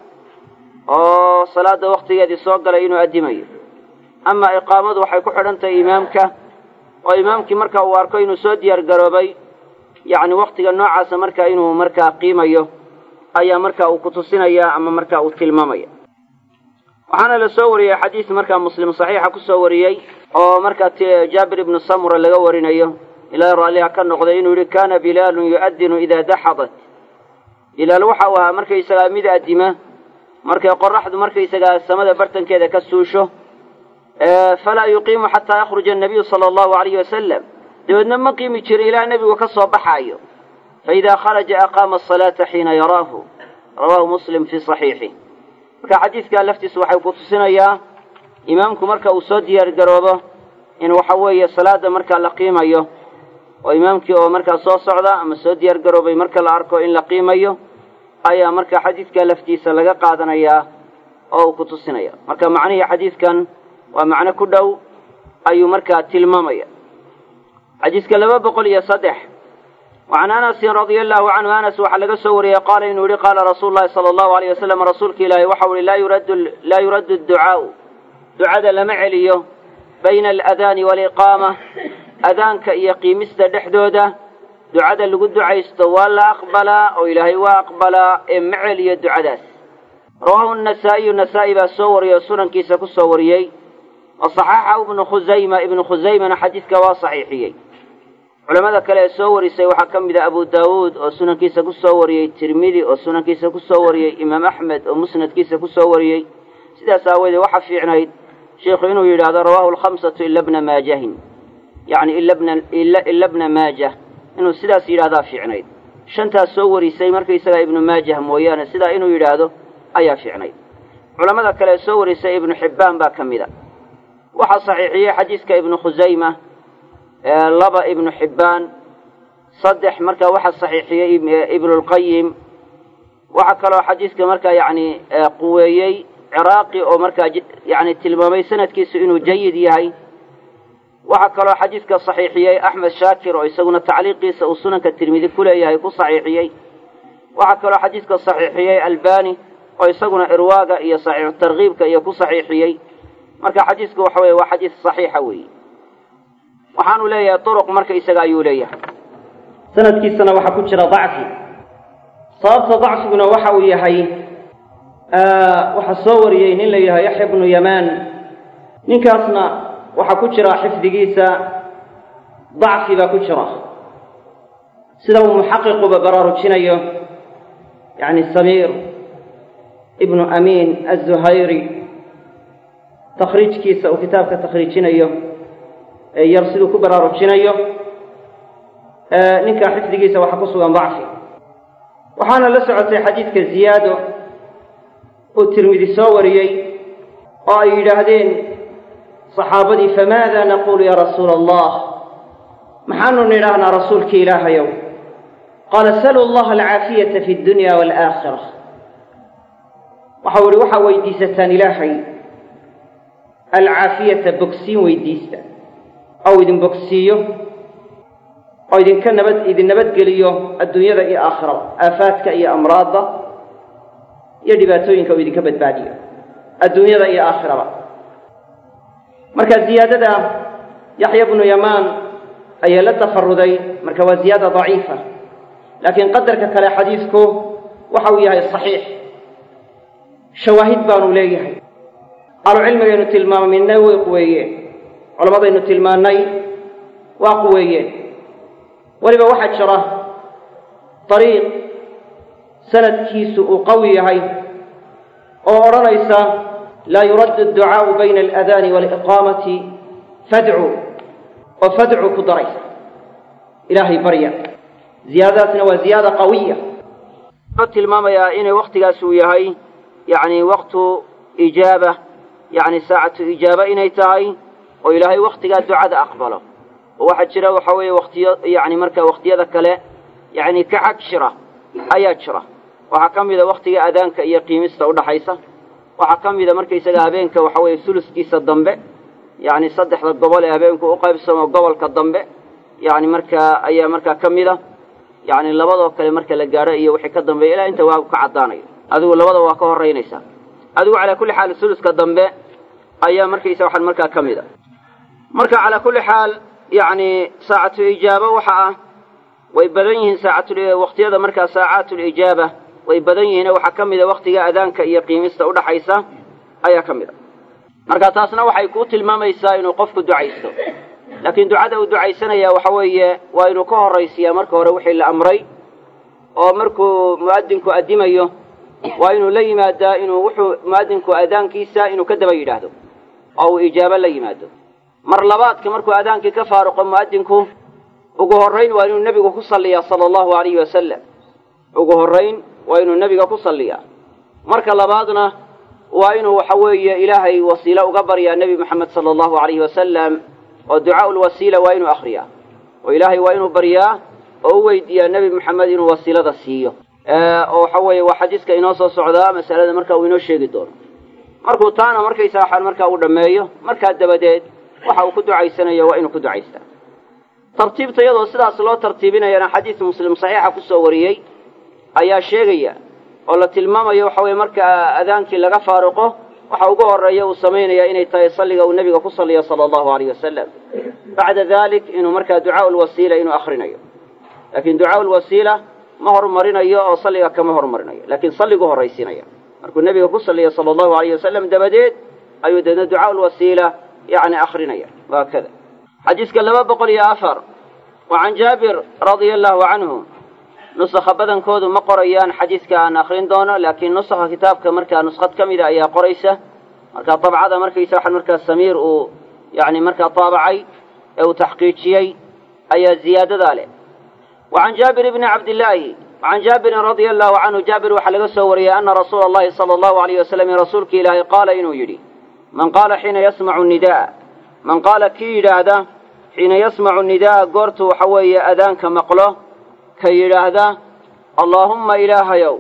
oo salaada wakhtigeedii soo galay inuu addimayo ama iqaamadu waxay ku xidhan tahay imaamka oo imaamkii marka uu arko inuu soo diyaar garoobay yacni wakhtiga noocaasa markaa inuu markaa qiimayo ayaa markaa uu ku tusinaya ama markaa uu tilmaamaya waxaana la soo wariyey xadiis markaa muslim saxiixa ku soo wariyey oo markaa jaabir ibnu samura laga warinayo ilaahay raalliha ka noqday inuu yihi kaana bilaalun yu'adinu idaa daxadat bilaal waxa uu ahaa markaysagaa mid addima markay qoraxdu markaysagaa samada bartankeeda ka suusho falaa yuqiimu xataa yakhruja annabiyu sala allahu alayhi wasalam dabeedna ma qiimi jirin ilaa nebigu ka soo baxaayo faidaa kharaja aqaama asalaata xiina yaraahu rawaahu muslim fii saxiixih marka xadiidkaa laftiisu waxay ku tusinayaa imaamku marka uu soo diyaar garoobo in waxa weeye salaada markaa la qiimayo oo imaamkii oo markaa soo socda ama soo diyaar garoobay marka la arko in la qiimayo ayaa marka xadiidkaa laftiisa laga qaadanayaa oo uu ku tusinaya marka macnihii xadiidkan waa macno ku dhow ayuu markaa tilmaamaya xadiiska laba boqol iyo saddex wacan anasin radia allahu canhu anas waxaa laga soo wariyey qaala inuu yihi qaala rasuulu llahi sala allahu alayh wasalam rasuulka ilaahi waxau ihi laa yuraddu laa yuraddu adducaau ducada lama celiyo bayna aladaani waaliqaama adaanka iyo qiimista dhexdooda ducada lagu ducaysto waa la aqbalaa oo ilaahay waa aqbalaa ee ma celiyo ducadaas rawaahu nasaa'iyu nasaa'i baa soo wariyey oo sunankiisa ku soo wariyey wa saxaxahu ibnu khusayma ibnu khusaymana xadiidka waa saxiixiyey culamada kale ee soo warisay waxaa ka mid a abu daawuud oo sunankiisa ku soo wariyey tirmidi oo sunankiisa ku soo wariyey imaam axmed oo musnadkiisa ku soo wariyey sidaas aawoodee waxaa fiicnayd sheikhu inuu yidhaahdo rawaahu alkhamsatu ila bna maajahin yacni ila bna maajah inuu sidaas yidhahdaa fiicnayd shantaas soo warisay markaysagaa ibnu maajah mooyaane sidaa inuu yidhaahdo ayaa fiicnayd culamada kale ee soo warisay ibnu xibbaan baa ka mid a waxaa saxiixiyey xadiiska ibnu khusayma laba ibnu xibbaan saddex markaa waxaa saxiixiyey ibnulqayim waxaa kaloo xadiiska markaa yacni quweeyey ciraaqi oo markaa yani tilmaamay sanadkiisu inuu jayid yahay waxaa kaloo xadiiska saxiixiyey axmed shaakir oo isaguna tacliiqiisa uu sunanka tirmidi ku leeyahay ku saxiixiyey waxaa kaloo xadiiska saxiixiyey albani oo isaguna irwaaga iyo saxiixu tarkiibka iyo ku saxiixiyey marka xadiisku waxa weye waa xadiis saxiixa weeye waxaanu leeyahay duruq marka isaga ayuu leeyahay sanadkiisana waxaa ku jira dacfi sababta dacfiguna waxa uu yahay waxaa soo wariyey nin la yidhaha yaxya bnu yamaan ninkaasna waxaa ku jira xifdigiisa dacfi baa ku jira sida uu muxaqiquba baraarujinayo yani samiir ibnu amiin azuhayri takhriijkiisa uu kitaabka takhriijinayo ee yar siduu ku baraarujinayo ninkaa xifdigiisa waxaa ku sugan dacfi waxaana la socotay xadiidka ziyaado uu tirmidi soo wariyey oo ay yidhaahdeen saxaabadii famaada naquulu yaa rasuula allah maxaanu nidhaahnaa rasuulka ilaahayow qaala saluu allaha alcaafiyata fi dunya waalaakhira waxau ihi waxaa weydiisataan ilaahay alcaafiyata bogsiin weydiista ou idin bogsiiyo oo idinka nabad idin nabadgeliyo adduunyada iyo aakhirada aafaadka iyo amraadda iyo dhibaatooyinka uu idinka badbaadiyo adduunyada iyo aakhirada marka ziyaadada yaxya bnu yamaan ayaa la tafaruday marka waa ziyaada daciifa laakiin qadarka kale xadiidku waxa uu yahay saxiix shawaahid baanu leeyahay ahlucilmigaynu tilmaaminay way quweeyeen culammadaynu tilmaannay waa quweeyeen weliba waxaa jira dariiq sanadkiisu uu qawi yahay oo odhanaysa laa yuraddu adducaau bayna aladaani waaliqaamati fadcu oo fadcu ku daraysa ilaahay barya ziyaadadaasna waa ziyaada qawiya wuxuu tilmaamayaa inay waktigaas uu yahay yacni waktu ijaaba yacni saacatu ijaaba inay tahay oo ilaahay waktigaa ducada aqbalo oo waxaa jira waxa weeye waktiyo yacni marka wakhtiyada kale yacni ka xag jira ayaa jira waxaa ka mida waktiga adaanka iyo qiimista udhaxaysa waxaa ka mida markaysaga habeenka waxa weeye suluskiisa dambe yacni saddexda gobol ee habeenku u qaybsamo gobolka dambe yacni markaa ayaa markaa ka mida yacni labadoo kale marka la gaadho iyo wixii ka dambeeya ilaa inta waagu ka caddaanayo adigu labada waa ka horaynaysaa adigu calaa kulli xaal suluska dambe ayaa markaysa waxaan markaa ka mid a marka calaa kulli xaal yacni saacatu ijaaba waxa ah way badan yihiin saacatul waqtiyada markaa saacatul ijaaba way badan yihiin waxaa ka mid a waktiga adaanka iyo qiimista udhaxaysa ayaa ka mid a marka taasna waxay kuu tilmaamaysaa inuu qofku ducaysto laakiin ducada uu ducaysanaya waxa weeye waa inuu ka horraysiyaa marka hore wixii la amray oo markuu mu'adinku addimayo waa inuu la yimaadaa inuu wuxuu mu'adinku adaankiisa inuu ka daba yidhaahdo oo uu ijaabo la yimaado mar labaadka markuu adaankii ka faaruqo mu'adinku ugu horrayn waa inuu nebigu ku salliyaa sala allahu alayhi wasalam ugu horrayn waa inuu nebiga ku salliyaa marka labaadna waa inuu waxa weeye ilaahay wasiilo uga baryaa nebi moxamed sala allahu alayhi wasalam oo ducaa'u lwasiila waa inuu akhriyaa oo ilaahay waa inuu baryaa oo u weydiiyaa nebi moxamed inuu wasiilada siiyo oo waxa weeye waa xadiiska inoo soo socdaa masalada marka uu inoo sheegi doono markuu taana markaysa waxaan markaa uu dhammeeyo markaa dabadeed waxa uu ku ducaysanayo waa inuu ku ducaystaa tartiibta iyadoo sidaas loo tartiibinayana xadiis muslim saxiixa kusoo wariyey ayaa sheegaya oo la tilmaamayo waxa weye marka adaankii laga faaruqo waxa ugu horreeya uu samaynaya inay tahay salliga uu nebiga ku salliyo sala allahu alayh wasalam bacda dalik inuu markaa ducaau lwasiila inuu akhrinayo laakiin ducaau lwasiila ma horumarinayo oo salliga kama horumarinayo laakiin salligu horraysiinaya markuu nebiga ku salliyo sala allahu alayh wasalam dabadeed ayuu deedna ducaau lwasiila yacni akrinaya waa kada xadiiska laba boqol iyo afar wa can jaabir radia allahu canhu nusakha badankoodu ma qorayaan xadiiska aan akrin doono laakiin nusakha kitaabka markaa nuskhad ka mida ayaa qoraysa marka dabcada markaysa waxaan markaa samiir uu yacni markaa taabacay ee uu taxqiijiyey ayaa ziyaadadaa leh wa can jaabir bni cabdillaahi can jaabirin radia allahu canhu jaabir waxaa laga soo wariyey ana rasuula allahi sala allahu alayh wasalam rasuulka ilaahay qaala inuu yidhi man qaala xiina yasmacu nidaa man qaala kii yidhaahda xiina yasmacu nidaa goortu waxa weeye adaanka maqlo ka yidhaahda allaahumma ilaahayow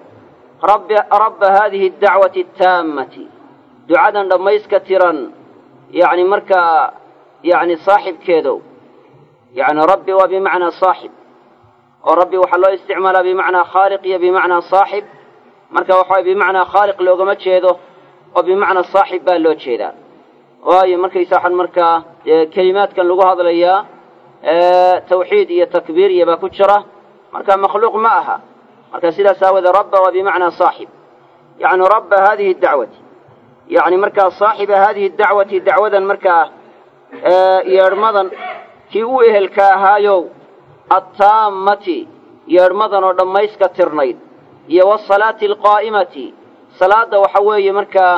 rabba haadihi adacwati attaammati ducadan dhammayska tiran yacni markaa yacni saaxibkeedow yacni rabbi waa bimacnaa saaxib oo rabbi waxaa loo isticmaalaa bimacnaa khaaliq iyo bimacnaa saaxib marka waxaway bimacnaa khaaliq loogama jeedo oo bimacnaa saaxib baa loo jeedaa waayo markaysa waxaan markaa kelimaadkan lagu hadlayaa tawxiid iyo takbiir iyo baa ku jira marka makhluuq ma aha marka sidaas aawoodee rabba waa bimacnaa saaxib yacni rabba haadihi dacwati yacni markaa saaxiba haadihi dacwati dacwadan markaa yeedhmadan kii u ehelka ahaayow attaammati yeedhmadan oo dhammayska tirnayd iyo wasalaati alqaa'imati salaadda waxa weeye markaa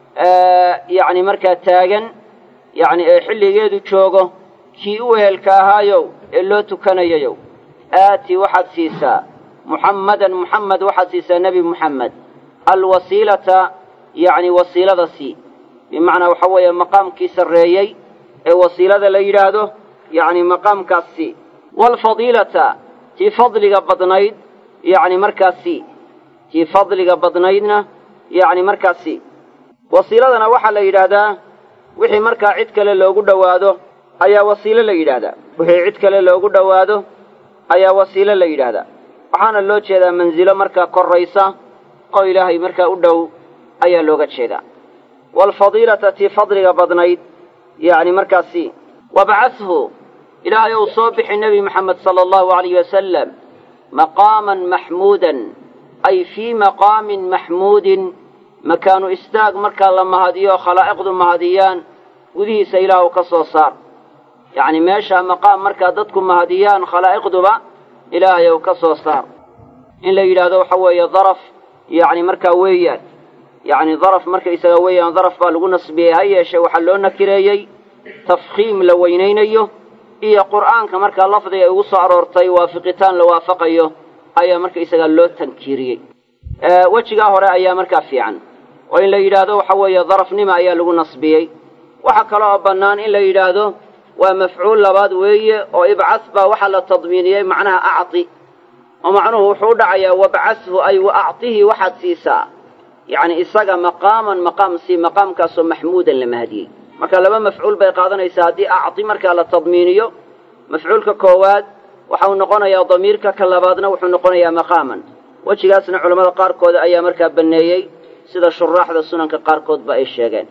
yacni markaa taagan yacni ee xilligeedu joogo kii u ehelka ahaayow ee loo tukanayayow aati waxaad siisaa muxammadan muxamed waxaad siisaa nebi muxamed alwasiilata yacni wasiilada sii bimacnaa waxa weeye maqaamkii sarreeyey ee wasiilada la yidhaahdo yacni maqaamkaas sii waalfadiilata tii fadliga badnayd yacni markaas sii tii fadliga badnaydna yacni markaas sii wasiiladana waxaa la yidhaahdaa wixii markaa cid kale loogu dhowaado ayaa wasiilo la yidhaahdaa wixii cid kale loogu dhowaado ayaa wasiilo la yidhaahdaa waxaana loo jeedaa mansilo markaa korraysa oo ilaahay markaa u dhow ayaa looga jeedaa waalfadiilata tii fadliga badnayd yacni markaasi wabcashu ilaahay ou soo bixi nebi moxamed sala allahu alayh wasalam maqaaman maxmuudan ay fii maqaamin maxmuudin makaanu istaag markaa la mahadiyo khalaa'iqdu mahadiyaan gudihiisa ilaahu ka soo saar yacni meeshaa maqaam markaa dadku mahadiyaan khalaa'iqduba ilaahay ou ka soo saar in la yidhaahdo waxa weeye daraf yacni markaa weeyaan yacni daraf markaysaga weeyaan daraf baa lagu nasbiyey ha yeeshee waxaa loo nakireeyey tafkhiim la weynaynayo iyo qur'aanka markaa lafdiga ay ugu soo aroortay waafiqitaan la waafaqayo ayaa markaysagaa loo tankiiriyey wejigaa hore ayaa markaa fiican oo in la yidhaahdo waxa weeye darafnima ayaa lagu nasbiyey waxaa kale oo bannaan in la yidhaahdo waa mafcuul labaad weeye oo ibcas baa waxaa la tadmiiniyey macnaha acti oo macnuhu wuxuu u dhacayaa wabcashu ay wa actihi waxaad siisaa yacni isaga maqaaman maqaam sii maqaamkaasoo maxmuudan la mahadiyey marka laba mafcuul bay qaadanaysaa haddii acti markaa la tadmiiniyo mafcuulka koowaad waxau noqonayaa damiirka ka labaadna wuxuu noqonayaa maqaaman wejigaasna culammada qaarkooda ayaa markaa banneeyey sida shuraaxda sunanka qaarkoodba ay sheegeen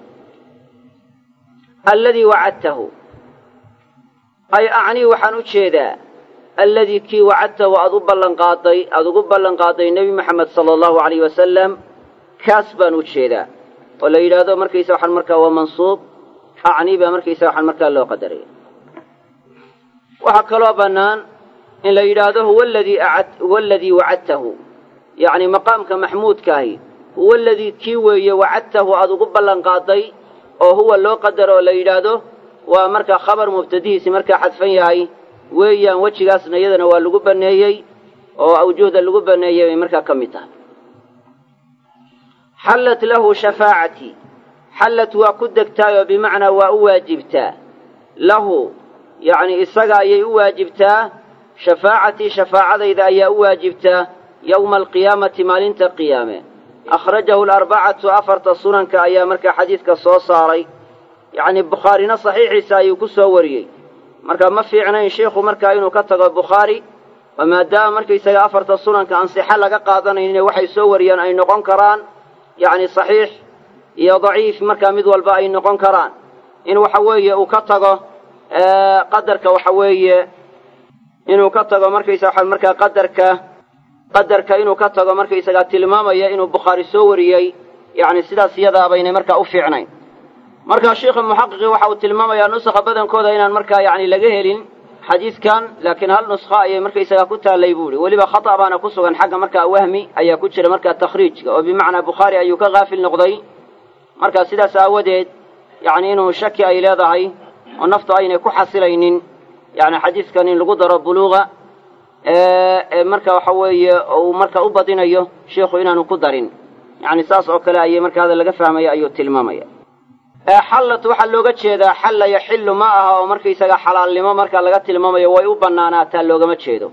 alladii wacadtahu ay acnii waxaan u jeedaa alladii kii wacadtahu aad u ballanqaaday aada ugu ballanqaaday nebi moxamed sala allahu alayh wasalam kaas baan u jeedaa oo la yidhaahdo markaysa waxaan markaa waa mansuub acnii baa markaysa waxaan markaa loo qadaraya waxaa kaloo bannaan in la yidhaahdo huwa aladii acad huwa aladii wacadtahu yacni maqaamka maxmuudkaahi huwa aladii kii weeye wacadtahu aada ugu ballanqaaday oo huwa loo qadaro oo la yidhaahdo waa markaa khabar mubtadihiisi markaa xadfan yahay weeyaan wejigaasna iyadana waa lagu banneeyey oo awjuhda lagu banneeyey bay markaa ka mid tahay xallat lahu shafaacatii xallad waa ku degtaayoo bimacnaa waa u waajibtaa lahu yacni isaga ayay u waajibtaa shafaacatii shafaacadayda ayaa u waajibtaa yowma alqiyaamati maalinta qiyaame akhrajahu alarbacatu afarta sunanka ayaa markaa xadiidka soo saaray yacni bukhaarina saxiixiisa ayuu ku soo wariyey marka ma fiicnayn sheikhu markaa inuu ka tago bukhaari oo maadaama markaysaga afarta sunanka ansixo laga qaadanaynin waxay soo wariyaan ay noqon karaan yacni saxiix iyo daciif markaa mid walba ay noqon karaan in waxa weeye uu ka tago qadarka waxa weeye inuu ka tago markaysaga markaa qadarka qadarka inuu ka tago markaysagaa tilmaamaya inuu bukhaari soo wariyey yacni sidaas iyadaa baynay markaa u fiicnayn markaa sheikha muxaqiqi waxa uu tilmaamayaa nusakha badankooda inaan markaa yacni laga helin xadiidkan laakiin hal nuskha ayay markaysagaa ku taallay buu ihi weliba khata' baana ku sugan xagga markaa wahmi ayaa ku jira markaa takhriijka oo bimacnaa bukhaari ayuu ka haafil noqday markaa sidaas aawadeed yacni inuu shaki ay leedahay oo naftu aynay ku xasilaynin yacni xadiidkan in lagu daro buluuqa marka waxa weeye uu marka u badinayo sheikhu inaanu ku darin yacni saas oo kale ayay marka hadal laga fahmaya ayuu tilmaamaya xallat waxaa looga jeedaa xalla yaxillu ma aha oo markaysaga xalaalnimo marka laga tilmaamayo way u bannaanaataa loogama jeedo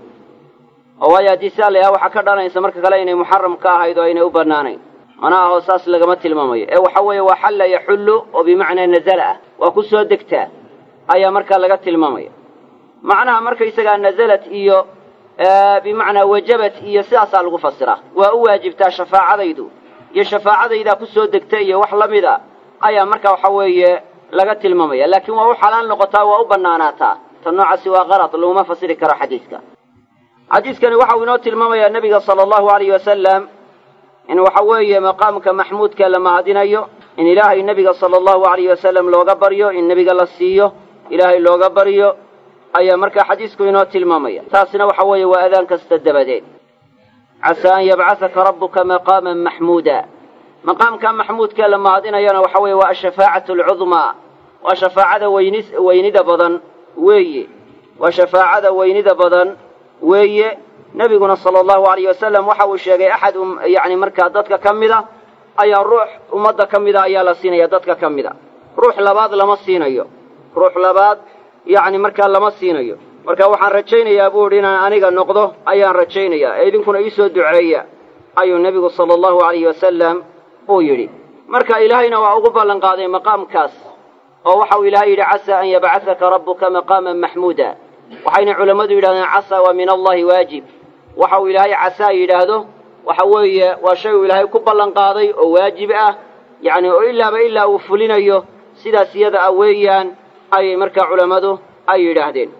oo waayo haddii sidaa la yaha waxaa ka dhalanaysa marka kale inay muxaram ka ahayd oo aynay u bannaanayn mana aho saas lagama tilmaamayo ee waxa weeye waa xalla yaxullu oo bimacnaa nazala ah waa ku soo degtaa ayaa markaa laga tilmaamaya macnaha markaysagaa nazalat iyo bimacnaa wajabat iyo sidaasaa lagu fasiraa waa u waajibtaa shafaacadaydu iyo shafaacadaydaa ku soo degta iyo wax la mid a ayaa marka waxa weeye laga tilmaamaya laakiin waa u xalaal noqotaa waa u bannaanaataa ta noocaasi waa qalad laguma fasiri karo xadiiska xadiiskani waxa uu inoo tilmaamayaa nebiga sala allahu alayh wasalam in waxa weeye maqaamka maxmuudka la mahadinayo in ilaahay nebiga sala allahu alayh wasalam looga baryo in nebiga la siiyo ilaahay looga baryo ayaa markaa xadiisku inoo tilmaamaya taasina waxa weeye waa adaan kasta dabadeed casaa an yabcahaka rabbuka maqaaman maxmuuda maqaamka maxmuudka la mahadinayana waxa weeye waa ashafaacatu alcudmaa waa shafaacada weyni weynida badan weeye waa shafaacada weynida badan weeye nebiguna sala allahu alayh wasalam waxa uu sheegay axad yacni markaa dadka ka mida ayaa ruux ummadda ka mida ayaa la siinaya dadka ka mida ruux labaad lama siinayo ruux labaad yacni markaa lama siinayo marka waxaan rajaynayaa buu idhi inaan aniga noqdo ayaan rajaynayaa ee idinkuna ii soo duceeya ayuu nebigu sala allahu alayhi wasalam uu yidhi marka ilaahayna waa ugu ballan qaaday maqaamkaas oo waxauu ilaahay yidhi casaa an yabcahaka rabbuka maqaaman maxmuuda waxayna culammadu yidhahdeen casaa waa min allahi waajib waxa uu ilaahay casaa yidhaahdo waxa weeye waa shay uu ilaahay ku ballan qaaday oo waajib ah yacni oo ilaaba ilaa uu fulinayo sidaas iyada ah weeyaan ayay markaa culammadu ay yidhaahdeen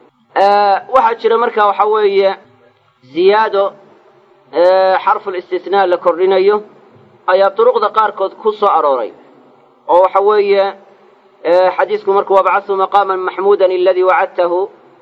waxaa jira marka waxa weeye ziyaado xarful istisnaa la kordhinayo ayaa duruqda qaarkood ku soo arooray oo waxa weeye xadiisku markuu wabcasuu maqaaman maxmuudan aladii wacadtahu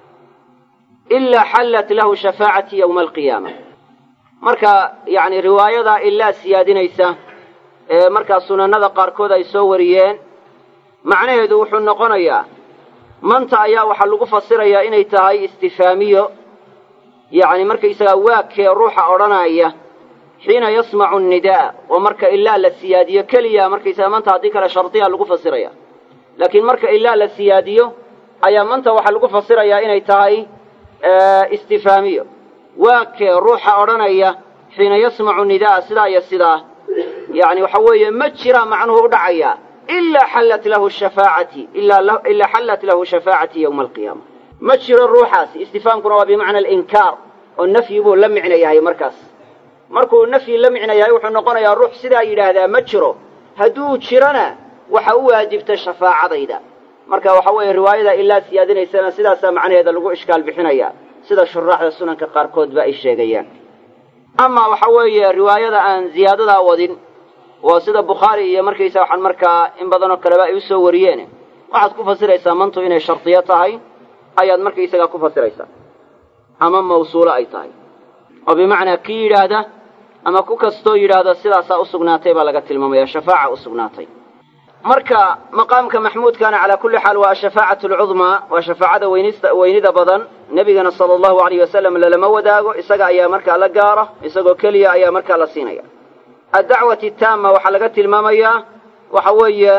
ilaa xallat lahu shafaacati yowma alqiyaama marka yacni riwaayadaa ilaa siyaadinaysa ee markaa sunanada qaarkood ay soo wariyeen macnaheedu wuxuu noqonayaa manta ayaa waxaa lagu fasirayaa inay tahay istifaamiyo yacni markaysagaa waagkee ruuxa odhanaya xiina yasmacu annidaa oo marka ilaa la siyaadiyo keliya markaysaga manta haddii kale shardiya lagu fasiraya laakiin marka ilaa la siyaadiyo ayaa manta waxaa lagu fasirayaa inay tahay istifaamiyo waagkee ruuxa odhanaya xiina yasmacu nidaa sidaa iyo sidaa yacni waxa weeye ma jiraa macnuhu u dhacayaa ilaa xallat lahu shafaacati ilaa xallat lahu shafaacati yowma alqiyaama ma jiro ruuxaasi istifaamkuna waa bimacna alinkaar oo nafyi buu la micno yahay markaas markuu nafyi la micno yahay wuxuu noqonayaa ruux sidaa yidhaahdaa ma jiro hadduu jirona waxa u waajibta shafaacadayda marka waxa weeye riwaayada ilaa siyaadinaysana sidaasaa macnaheeda lagu ishkaal bixinaya sida shuraaxda sunanka qaarkoodba ay sheegayaan amaa waxa weeye riwaayada aan ziyaadadaa wadin oo sida bukhaari iyo markaysa waxaan markaa in badanoo kaleba ay u soo wariyeen waxaad ku fasiraysaa mantu inay shardiyo tahay ayaad markaysagaa ku fasiraysaa ama mawsuulo ay tahay oo bimacnaa kii yidhaahda ama ku kastoo yidhaahda sidaasaa u sugnaatay baa laga tilmaamaya shafaaca u sugnaatay marka maqaamka maxmuudkana calaa kulli xaal waa ashafaacatu alcudmaa waa shafaacada weynista weynida badan nebigana sala allahu alayh wasalam lalama wadaago isaga ayaa markaa la gaara isagoo keliya ayaa markaa la siinaya addacwati taama waxaa laga tilmaamayaa waxa weeye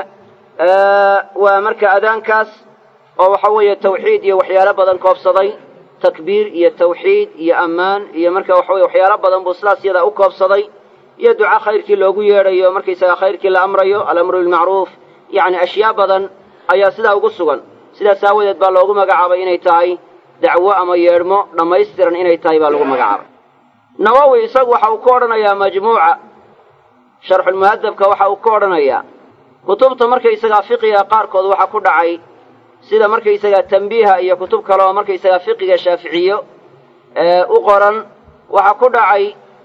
waa marka adaankaas oo waxa weeye tawxiid iyo waxyaalo badan koobsaday takbiir iyo tawxiid iyo ammaan iyo marka waxa weye waxyaalo badan buu sidaas yadaa u koobsaday iyo duca khayrkii loogu yeedhayo markaysaga khayrkii la amrayo alamru bilmacruuf yacni ashyaa badan ayaa sidaa ugu sugan sidaas aawadeed baa loogu magacaabay inay tahay dacwo ama yeedhmo dhammaystiran inay tahay baa lagu magacaabay nawowi isagu waxa uu ka odhanayaa majmuuca sharxulmuhadabka waxa uu ka odhanayaa kutubta markaysagaa fiqiga qaarkood waxaa ku dhacay sida markaysagaa tambiiha iyo kutub kale oo markaysagaa fiqiga shaaficiyo u qoran waxaa ku dhacay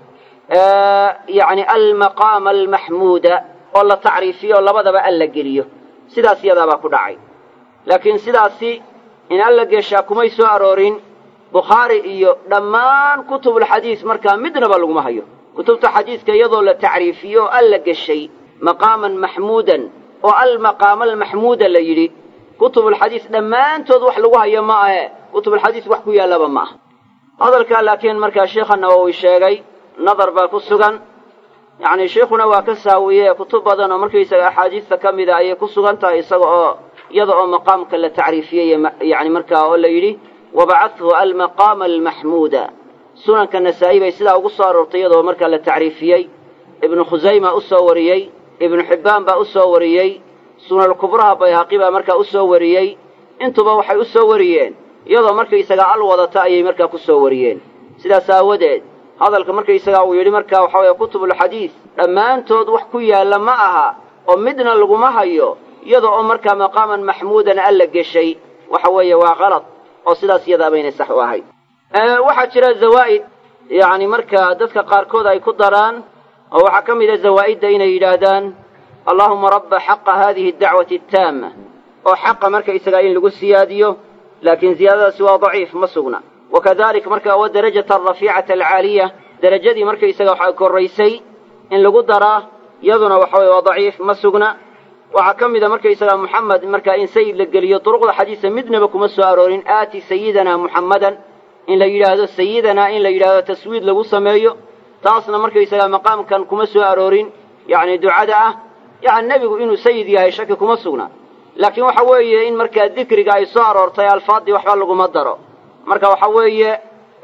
yacni almaqaama almaxmuuda oo la tacriifiyo oo labadaba alla geliyo sidaas yadaabaa ku dhacay laakiin sidaasi in alla geshaa kumay soo aroorin bukhaari iyo dhammaan kutubulxadiis markaa midnaba laguma hayo kutubta xadiiska iyadoo la tacriifiyo oo alla geshay maqaaman maxmuudan oo almaqaama almaxmuuda la yidhi kutubulxadiis dhammaantood wax lagu hayo ma ahe kutubulxadiis wax ku yaallaba ma aha hadalkaa laakiin markaa sheikha nawowi sheegay nadar baa ku sugan yacni sheikhuna waa ka saawiye kutub badan oo markaysaga axaadiista ka mida ayay ku sugan tahay isaga oo iyada oo maqaamka la tacriifiyey yani markaa oo la yidhi wabacathu almaqaama almaxmuuda sunanka nasaa'i bay sidaa ugu soo aroortay iyadoo markaa la tacriifiyey ibnu khusayma u soo wariyey ibnu xibbaan baa u soo wariyey sunalkubraha bayhaqi baa markaa u soo wariyey intuba waxay u soo wariyeen iyadoo markaysagaa al wadata ayay markaa ku soo wariyeen sidaas aawadeed hadalka markaysagaa uu yidhi markaa waxa weeye kutubulxadiis dhammaantood wax ku yaalla ma aha oo midna laguma hayo iyada oo markaa maqaaman maxmuudan alla geshay waxa weeye waa qalad oo sidaas iyadaa baynay sax u ahayd waxaa jira zawaa'id yacni markaa dadka qaarkood ay ku daraan oo waxaa ka mida zawaa'idda inay yidhaahdaan allaahuma rabba xaqa haadihi adacwati attaama oo xaqa markaysagaa in lagu siyaadiyo laakiin ziyaadadaasi waa daciif ma sugna wakadalik marka wa darajata alrafiicata alcaaliya derajadii markaysaga waxaa korraysay in lagu daraa iyaduna waxa weye waa daciif ma sugna waxaa ka mida markaysagaa muxamed markaa in sayid la geliyo duruqda xadiisa midnaba kuma soo aroorin aati sayidana muxammadan in la yidhaahdo sayidanaa in la yidhaahdo taswiid lagu sameeyo taasna markaysagaa maqaamkan kuma soo aroorin yacni ducada ah yacni nebigu inuu sayid yahay shaki kuma sugna laakiin waxa weeye in markaa dikriga ay soo aroortay alfaaddii waxba laguma daro marka waxa weeye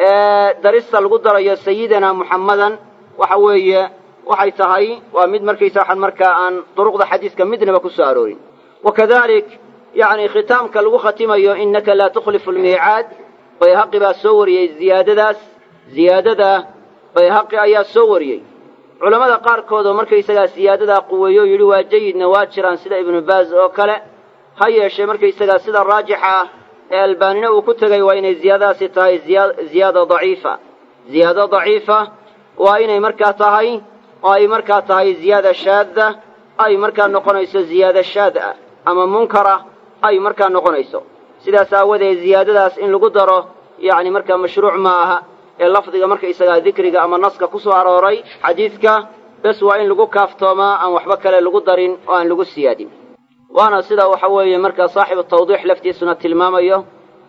darista lagu darayo sayidana muxammadan waxa weeye waxay tahay waa mid markaysa waxaan markaa aan duruqda xadiiska midnaba ku soo aroorin wakadalik yacni khitaamka lagu khatimayo innaka laa tukhlifu almiicaad bayhaqi baa soo wariyey ziyaadadaas ziyaadada bayhaqi ayaa soo wariyey culammada qaarkood oo markaysagaa siyaadadaa quweeyo yidhi waa jayidna waa jiraan sida ibnu baaz oo kale ha yeeshee markaysagaa sida raajixa ah ee albaanina uu ku tegay waa inay ziyaadadaasi tahay ziyaada daciifa ziyaado daciifa waa inay markaa tahay oo ay markaa tahay ziyaada shaadda ay markaa noqonayso ziyaada shaad ah ama munkara ay markaa noqonayso sidaas aawadeed ziyaadadaas in lagu daro yacni markaa mashruuc ma aha ee lafdiga markaysagaa dikriga ama naska ku soo arooray xadiidka bes waa in lagu kaaftoomaa aan waxba kale lagu darin oo aan lagu siyaadin waana sida waxa weeye markaa saaxibu tawdiix laftiisuna tilmaamayo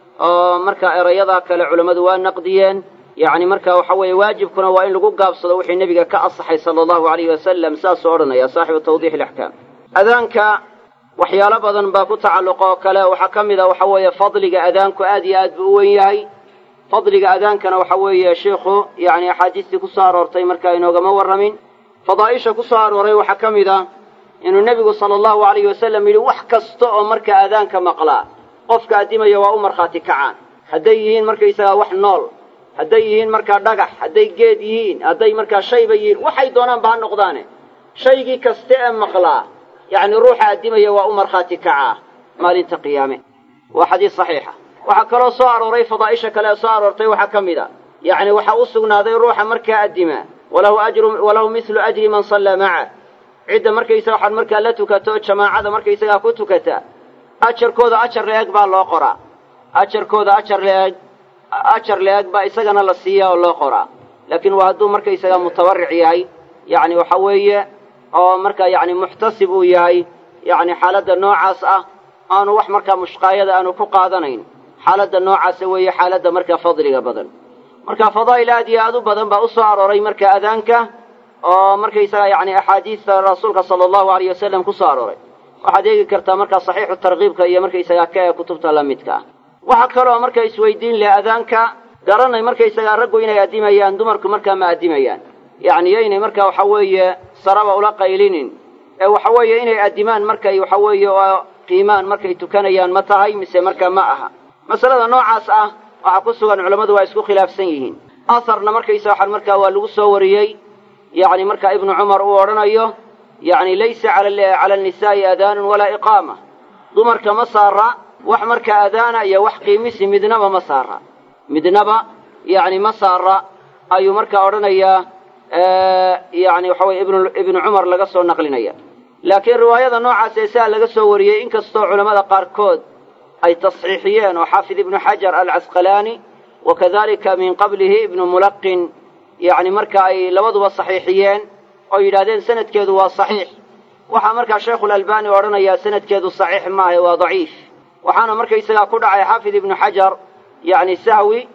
oo markaa erayadaa kale culammadu waa naqdiyeen yacni marka waxa weeye waajibkuna waa in lagu gaabsado wixii nebiga ka asaxay sala allahu alayhi wasalam saasuu odhanaya saaxibu tawdiix alaxkaam adaanka waxyaalo badan baa ku tacalluqa oo kale waxaa ka mid a waxa weeye fadliga adaanku aad iyo aad buu u wen yahay fadliga adaankana waxa weeye sheikhu yacni axaadiistii ku soo aroortay markaa inoogama warramin fadaa'isha ku soo arooray waxaa ka mid a inuu nebigu sala allahu alayhi wasalam yidhi wax kasta oo markaa adaanka maqlaa qofka addimaya waa u markhaati kacaan hadday yihiin markaysagaa wax nool hadday yihiin markaa dhagax hadday geed yihiin hadday markaa shayba yihiin waxay doonaanba ha noqdaane shaygii kaste ee maqlaa yacni ruuxa addimaya waa u markhaati kacaa maalinta qiyaame waa xadiis saxiixa waxaa kaloo soo arooray fadaa'isha kale ee soo aroortay waxaa ka mid a yacni waxaa u sugnaaday ruuxa markaa addima walahu ajru walahu mislu ajri man sallaa maca cidda markaysaga waxaad markaa la tukato oo jamaacada markaysagaa ku tukata ajarkooda ajar la-eg baa loo qoraa ajarkooda ajar la-eg ajar la-eg baa isagana la siiyaa oo loo qoraa laakiin waa hadduu markaysagaa mutabarric yahay yacni waxa weeye oo markaa yacni muxtasib uu yahay yacni xaaladda noocaas ah aanu wax markaa mushqaayada aanu ku qaadanayn xaaladda noocaasa weeye xaaladda markaa fadliga badan marka fadaa'il aad iyo aad u badan baa u soo arooray marka adaanka oo markaysaga yacni axaadiista rasuulka sala allahu alayh wasalam ku soo arooray waxaad eegi kartaa markaa saxiixu tarkiibka iyo markaysagaa ka ee kutubta la midka ah waxaa kaloo marka isweydiin leh adaanka garanay markaysagaa raggu inay addimayaan dumarku markaa ma addimayaan yacni yaynay markaa waxa weeye saraba ula qaylinin ee waxa weeye inay addimaan markay waxa weeye oo qiimaan markay tukanayaan ma tahay mise markaa ma aha masalada noocaas ah waxaa ku sugan culammadu waa isku khilaafsan yihiin asarna markaysa waxaan markaa waa lagu soo wariyey yacni markaa ibnu cumar uu odhanayo yacni laysa cala annisaa'i adaanun walaa iqaama dumarka ma saara wax markaa adaana iyo wax qiimisi midnaba ma saara midnaba yacni ma saara ayuu markaa odhanayaa yacni waxa weye ibnu ibnu cumar laga soo naqlinaya laakiin riwaayada noocaas ee sidaa laga soo wariyey inkastoo culammada qaarkood ay tasxiixiyeen oo xaafid ibnu xajar alcasqalaani wa kadalika min qablihi ibnu mulaqin yacni marka ay labaduba saxiixiyeen oo yidhahdeen sanadkeedu waa saxiix waxaa markaa sheikhulalbani odhanayaa sanadkeedu saxiix maaha waa daciif waxaana markaysagaa ku dhacay xaafid ibnu xajar yacni sahwi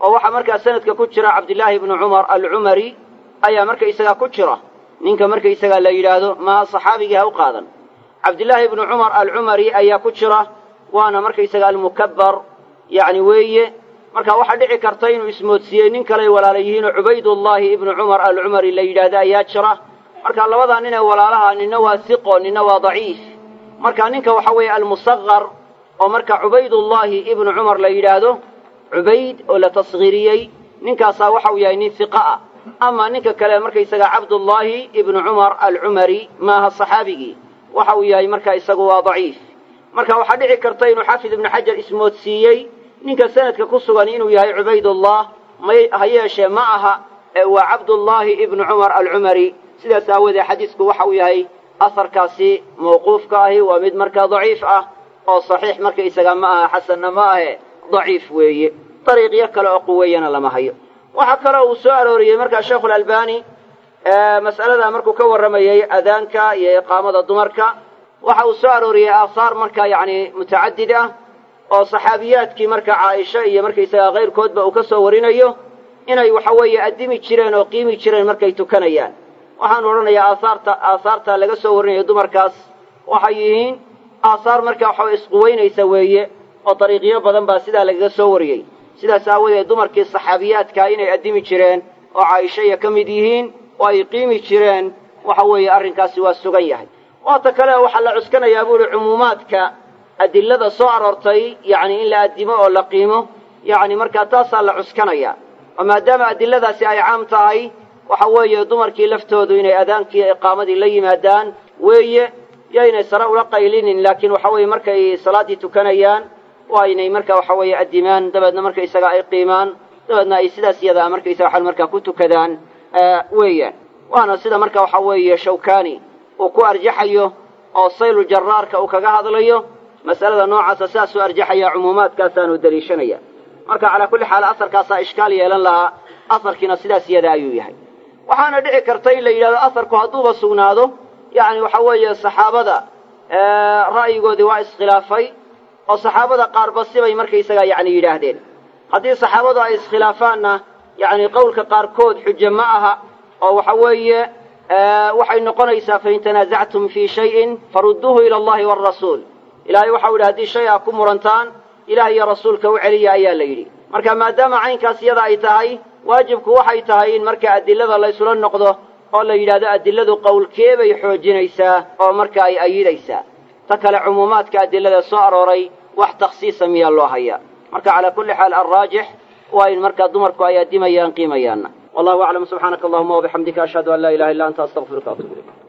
oo waxaa markaa sanadka ku jira cabdillaahi ibnu cumar alcumari ayaa markaysagaa ku jira ninka markaysagaa la yidhaahdo maaha saxaabigii ha u qaadan cabdillaahi ibnu cumar alcumari ayaa ku jira waana markaysaga almukabbar yacni weeye marka waxaa dhici karta inuu ismoodsiiyey nin kaley walaala yihiinoo cubaydullaahi ibnu cumar alcumari la yidhaahdo ayaa jira marka labadaa nin ee walaalaha ninna waa siqo ninna waa daciif marka ninka waxa weeye almusaqar oo marka cubaydullaahi ibnu cumar la yidhaahdo cubayd oo la tashiiriyey ninkaasaa waxa uu yahay nin hiqa ah ama ninka kale markaysaga cabdullaahi ibnu cumar alcumari maaha saxaabigii waxa uu yahay marka isagu waa daciif marka waxaa dhici karta inuu xaafid ibnu xajar ismoodsiiyey ninka sanadka ku sugan inuu yahay cubaydullah may ha yeeshee ma aha ee waa cabdullaahi ibnu cumar alcumari sidaas aawoodee xadiisku waxa uu yahay asarkaasi mawquufka ahi waa mid markaa daciif ah oo saxiix markaysaga ma aha xasanna ma ahe daciif weeye dariiqyo kale oo quweeyana lama hayo waxaa kaloo uu soo arooriyey markaa sheikhulalbani mas'alada markuu ka warramayey adaanka iyo iqaamada dumarka waxa uu soo arooriyey aahaar markaa yacni mutacadid ah oo saxaabiyaadkii marka caaisha iyo markaysagaa kayrkoodba uu ka soo warinayo inay waxa weeye addimi jireen oo qiimi jireen markay tukanayaan waxaan odhanayaa aahaarta aahaarta laga soo warinayo dumarkaas waxay yihiin aahaar markaa waxa isquweynaysa weeye oo dariiqyo badan baa sidaa lagaga soo wariyey sidaas aawadeed dumarkii saxaabiyaadkaa inay addimi jireen oo caaishaya ka mid yihiin oo ay qiimi jireen waxa weeye arrinkaasi waa sugan yahay waata kale waxaa la cuskanayaa buuhi cumuumaadka adilada soo aroortay yacni in la addimo oo la qiimo yacni markaa taasaa la cuskanayaa oo maadaama adiladaasi ay caam tahay waxa weeye dumarkii laftoodu inay adaankii iqaamadii la yimaadaan weeye yaynay sare ula qaylinin laakiin waxa weeye markay salaaddii tukanayaan waa inay marka waxa weeye addimaan dabeedna markaysaga ay qiimaan dabeedna ay sidaas iyadaa markaysaga waxan markaa ku tukadaan weeyaan waana sida marka waxa weeye shawkani uu ku arjaxayo oo saylu jaraarka uu kaga hadlayo mas'alada noocaasa saasuu arjaxaya cumuumaadkaasaanu daliishanaya marka calaa kulli xaal asarkaasaa ishkaal yeelan lahaa asarkiina sidaas iyada ayuu yahay waxaana dhici karta in la yidhahdo asarku hadduuba sugnaado yacni waxa weeye saxaabada ra'yigoodii waa iskhilaafay oo saxaabada qaarba sibay markaysagaa yacni yidhaahdeen haddii saxaabadu ay iskhilaafaanna yacni qowlka qaarkood xujo ma aha oo waxa weeye waxay noqonaysaa fain tanaasactum fii shayin farudduuhu ila allahi waalrasuul ilaahay waxau yidhi haddii shay aa ku murantaan ilaah iyo rasuulka u celiya ayaa la yidhi marka maadaama caynkaas iyada ay tahay waajibku waxay tahay in marka adilada laysula noqdo oo la yidhahdo adiladu qowlkee bay xoojinaysaa oo marka ay ayidaysaa ta kale cumuumaadka adilada soo arooray wax takhsiisa miyaa loo hayaa marka calaa kulli xaal alraajix waa in markaa dumarku ay addimayaan qiimayaanna wallahu aclam subxaanaka allahuma wabixamdika ashhadu an laa ilaha illa anta astaqfiruka atubu ilayk